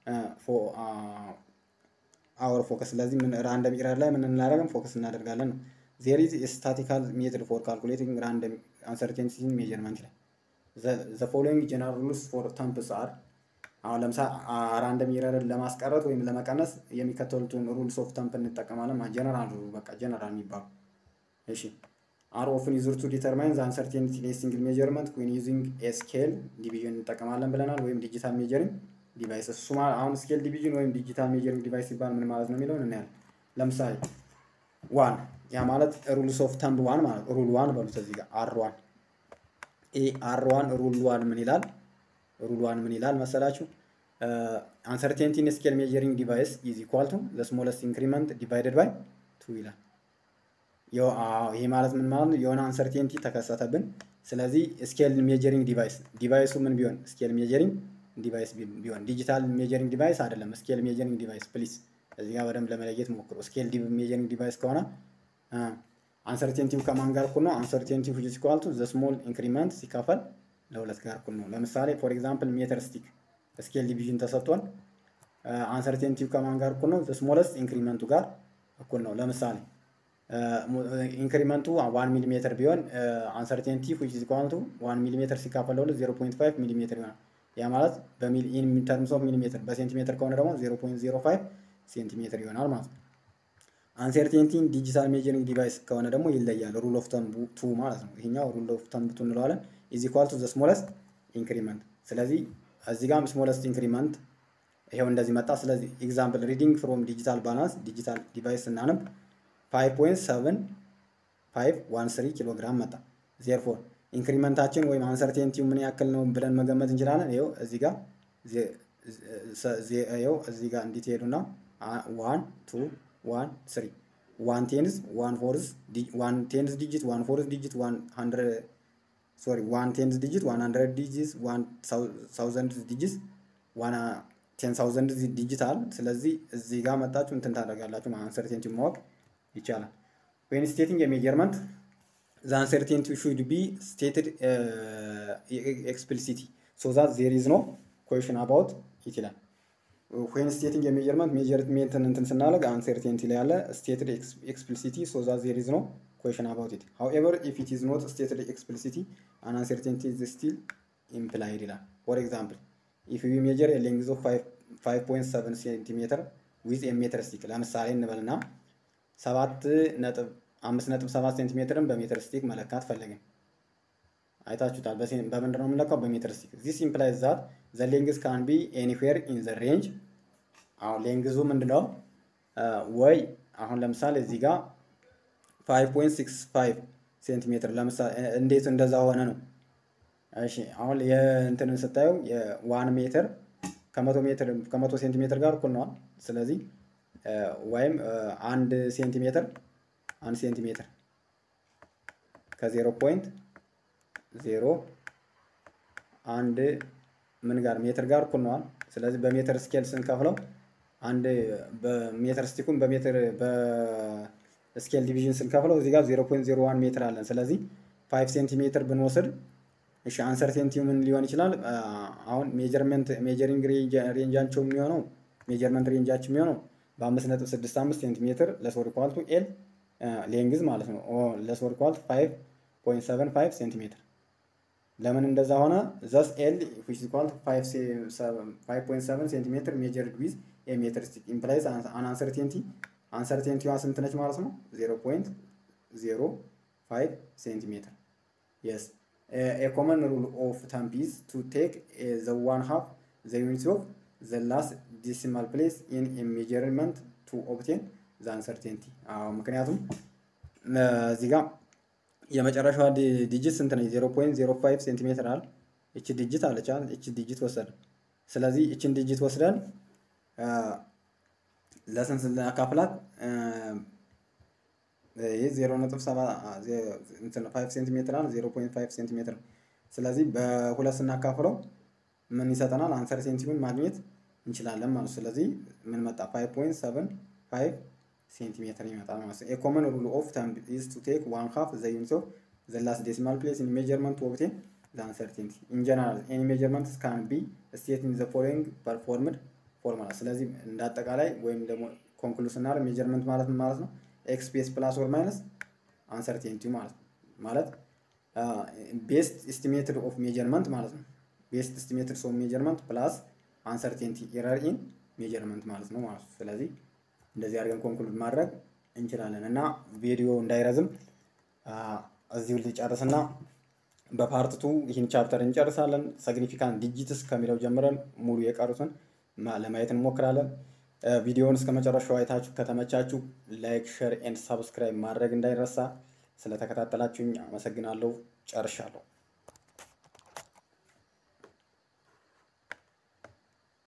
አወር ፎከስ። ስለዚህ ራንደም ኢረር ላይ ምን እናደርገን ፎከስ እናደርጋለን ነው። ዜር ኢዝ ስታቲካል ሜትድ ፎር ካልኩሌቲንግ ራንደም አንሰርቴንቲ ሜጀርመንት ላይ ዘ ፎሎዊንግ ጀነራል ሩልስ ፎር ተምፕስ አር አሁን ለምሳሌ ራንደም ኢረርን ለማስቀረት ወይም ለመቀነስ የሚከተሉትን ሩልስ ኦፍ ተምፕ እንጠቀማለን። ጀነራል በቃ ጀነራል የሚባሉ እሺ አር ኦፍን ዩዝድ ቱ ዲተርማይን ዘ አንሰርቴኒቲ ኢን ሲንግል ሜጀርመንት ዌን ዩዚንግ ኤ ስኬል ዲቪዥን እንጠቀማለን ብለናል። ወይም ዲጂታል ሜጀሪንግ ዲቫይስ እሱ አሁን ስኬል ዲቪዥን ወይም ዲጂታል ሜጀሪንግ ዲቫይስ ሲባል ምን ማለት ነው የሚለውን እናያለን። ለምሳሌ ዋን ያ ማለት ሩልስ ኦፍ ተምብ ዋን ማለት ሩል ዋን በሉት እዚህ ጋር አር ዋን ኤ አር ዋን ሩል ዋን ምን ይላል? ሩል ዋን ምን ይላል መሰላችሁ? አንሰርቴንቲ ኢን ስኬል ሜጀሪንግ ዲቫይስ ኢዝ ኢኳል ቱ ዘ ስሞለስት ኢንክሪመንት ዲቫይደድ ባይ ቱ ይላል። ይሄ ማለት ምን ማለት ነው? የሆነ አንሰርቴንቲ ተከሰተብን። ስለዚህ ስኬል ሜጀሪንግ ዲቫይስ ዲቫይሱ ምን ቢሆን ስኬል ሜጀሪንግ ዲቫይስ ቢሆን ዲጂታል ሜጀሪንግ ዲቫይስ አይደለም፣ ስኬል ሜጀሪንግ ዲቫይስ ፕሊስ። እዚህ ጋር በደንብ ለመለየት ሞክሩ። ስኬል ሜጀሪንግ ዲቫይስ ከሆነ አንሰርቴንቲው ከማን ጋር እኩል ነው? አንሰርቴንቲው ዊች ኢዝ ኢኳል ቱ ዘ ስሞል ኢንክሪመንት ሲካፈል ለሁለት ጋር እኩል ነው። ለምሳሌ ፎር ኤግዛምፕል ሜትር ስቲክ ስኬል ዲቪዥን ተሰጥቷል። አንሰርቴንቲው ከማን ጋር እኩል ነው? ዘ ስሞለስት ኢንክሪመንቱ ጋር እኩል ነው። ለምሳሌ ኢንክሪመንቱ ዋን ሚሊ ሜትር ቢሆን አንሰርቴንቲ ዊች ኢዝ ኢኳል ቱ ዋን ሚሊ ሜትር ሲካፈል ለሁለት ዜሮ ፖይንት ፋይቭ ሚሊ ሜትር ይሆናል። ያ ማለት ኢን ተርምስ ኦፍ ሚሊሜትር በሴንቲሜትር ከሆነ ደግሞ 0.05 ሴንቲሜትር ይሆናል ማለት ነው። አንሰርቴንቲን ዲጂታል ሜጀሪንግ ዲቫይስ ከሆነ ደግሞ ይለያል። ሩል ኦፍ ተምቡ ቱ ማለት ነው። ይሄኛው ሩል ኦፍ ተምቡ ቱ እንለዋለን። ኢዝ ኢኳል ቱ ዘ ስሞለስት ኢንክሪመንት። ስለዚህ እዚህ ጋር ስሞለስት ኢንክሪመንት ይሄው እንደዚህ መጣ። ስለዚህ ኤግዛምፕል ሪዲንግ ፍሮም ዲጂታል ባላንስ ዲጂታል ዲቫይስ ስናነብ 5.7513 ኪሎ ግራም መጣ። ዜርፎር ኢንክሪመንታችን ወይም አንሰርቴንቲው ምን ያክል ነው ብለን መገመት እንችላለን። ይኸው እዚህ ጋር ይኸው እዚህ ጋር እንዲት ሄዱና ዋን ቱ ዋን ስሪ ዋን ቴንስ ዋን ፎርስ ዋን ቴንስ ዲጂት ዋን ፎርስ ዲጂት ዋን ሀንድረድ ሶሪ ዋን ቴንስ ዲጂት ዋን ሀንድረድ ዲጂት ዋን ሳውዘንድ ዲጂት ዋን ቴን ሳውዘንድ ዲጂታል። ስለዚህ እዚህ ጋር መጣችሁ እንትን ታደርጋላችሁ አንሰርቴንቲው ማወቅ ይቻላል። ዌን ስቴቲንግ የሜጀርመንት the uncertainty should be stated uh, explicitly so that there is no question about it ይላል። ዌን ስቴቲንግ የሜጀርመንት ሜጀርሜንትን እንትን ስናደርግ አንሰርቴንቲ ላይ ያለ ስቴትድ ኤክስፕሊሲቲ ሶ ዛት ዜር ኢዝ ኖ ኩዌሽን አባውት ኢት ሃውኤቨር ኢፍ ኢት ኢዝ ኖት ስቴትድ ኤክስፕሊሲቲ አን አንሰርቴንቲ ኢዝ ስቲል ኢምፕላይድ ይላል። ፎር ኤግዛምፕል ኢፍ ዊ ሜጀር ሌንግዝ ኦፍ 5.7 ሴንቲሜትር ዊዝ ሜትር ስቲክ ለምሳሌ እንበልና ሰባት ነጥብ አምስት ነጥብ ሰባት ሴንቲሜትርን በሜትር ስቲክ መለካት ፈለግን። አይታችሁታል። በምንድን ነው የምንለካው? በሜትር ስቲክ። ዚስ ኢምፕላይዝ ዛት ዘ ሌንግዝ ካን ቢ ኤኒዌር ኢን ዘ ሬንጅ። አሁን ሌንግዙ ምንድነው? ወይ አሁን ለምሳሌ እዚህ ጋር 5.65 ሴንቲሜትር ለምሳሌ እንዴት እንደዛ ሆነ ነው። እሺ አሁን የእንትንን ስታየው የዋን ሜትር ከመቶ ሜትር ከመቶ ሴንቲሜትር ጋር እኩል ነዋል። ስለዚህ ወይም አንድ ሴንቲሜትር አንድ ሴንቲሜትር ከዜሮ ፖይንት ዜሮ አንድ ምን ጋር ሜትር ጋር እኩል ነዋል። ስለዚህ በሜትር ስኬል ስንከፍለው አንድ በሜትር ስቲኩን በሜትር በስኬል ዲቪዥን ስንከፍለው እዚህ ጋር ዜሮ ፖይንት ዜሮ ዋን ሜትር አለን። ስለዚህ ፋይቭ ሴንቲሜትር ብንወስድ እሺ አንሰርቴንቲ ምን ሊሆን ይችላል? አሁን ሜጀርመንት ሜጀሪንግ ሬንጃቸው የሚሆነው ሜጀርመንት ሬንጃቸው የሚሆነው በአምስት ነጥብ ስድስት አምስት ሴንቲሜትር ለሶር ኳልቱ ኤል ሌንግዝ ማለት ነው። ለሶር ኳልቱ ፋይቭ ፖይንት ሰቨን ፋይቭ ሴንቲሜትር ለምን እንደዛ ሆነ? ዘስ ኤል ዊች ኳልቱ ፋይቭ ፖይንት ሰቨን ሴንቲሜትር ሜጀርድ ዊዝ ኤ ሜትር ስቲክ ኢምፕላይዝ አን አንሰርቴንቲ አንሰርቴንቲዋ ስንት ነች ማለት ነው? ዜሮ ፖይንት ዜሮ ፋይቭ ሴንቲሜትር የስ a common rule of thumb is to take uh, the one half the unit of the last decimal place in a measurement to obtain the uncertainty አዎ ምክንያቱም እዚህ ጋር የመጨረሻዋ ዲጂት ስንት ነች? ዜሮ ፖይንት ዜሮ ፋይቭ ሴንቲሜትር አለ። እቺ ዲጂት አለች። እቺ ዲጂት ወሰድን። ስለዚህ እችን ዲጂት ወስደን ለስንት ስናካፍላት ይህ ዜሮ ነጥብ ሰባ ፋይቭ ሴንቲሜትር አለ ዜሮ ፖይንት ፋይቭ ሴንቲሜትር ስለዚህ በሁለት ስናካፍለው ምን ይሰጠናል? አንሰር ሴንቲሜትር ማግኘት እንችላለን ማለት ስለዚህ ምን መጣ? ፋይቭ ፖይንት ሰቨን ፋይቭ ሴንቲሜትር ይመጣል ማለት ነው። ኮመን ሩል ኦፍ ተምብ ኢዝ ቱ ቴክ ዋን ሃፍ ዘ ዩኒት ኦፍ ዘ ላስት ዴሲማል ፕሌስ ኢን ሜጀርመንት ቱ ኦብቴን ዘ አንሰርቴንቲ ኢን ጀነራል ኤኒ ሜጀርመንት ካን ቢ ስቴት ኢን ዘ ፎሎዊንግ ፐርፎርምድ ፎርሙላ። ስለዚህ እንደ አጠቃላይ ወይም ደግሞ ኮንክሉስ ስናደርግ ሜጀርመንት ማለት ምን ማለት ነው? ኤክስ ቤስ ፕላስ ኦር ማይነስ አንሰርቴንቲ ማለት ነው። ማለት ቤስት ኤስቲሜትድ ኦፍ ሜጀርመንት ማለት ነው። ቤስት ኤስቲሜትድ ኦፍ ሜጀርመንት ፕላስ አንሰርቴንቲ ኤረር ኢን ሜጀርመንት ማለት ነው ማለት ነው። ስለዚህ እንደዚህ አድርገን ኮንክሉድ ማድረግ እንችላለን እና ቪዲዮ እንዳይረዝም እዚሁ ሊጨርስና በፓርት ቱ ይህን ቻፕተር እንጨርሳለን። ሰግኒፊካንት ዲጂትስ ከሚለው ጀምረን ሙሉ የቀሩትን ለማየት እንሞክራለን። ቪዲዮውን እስከ መጨረሻው አይታችሁ ከተመቻችሁ ላይክ፣ ሼር ኤንድ ሳብስክራይብ ማድረግ እንዳይረሳ። ስለተከታተላችሁኝ አመሰግናለሁ። ጨርሻለሁ።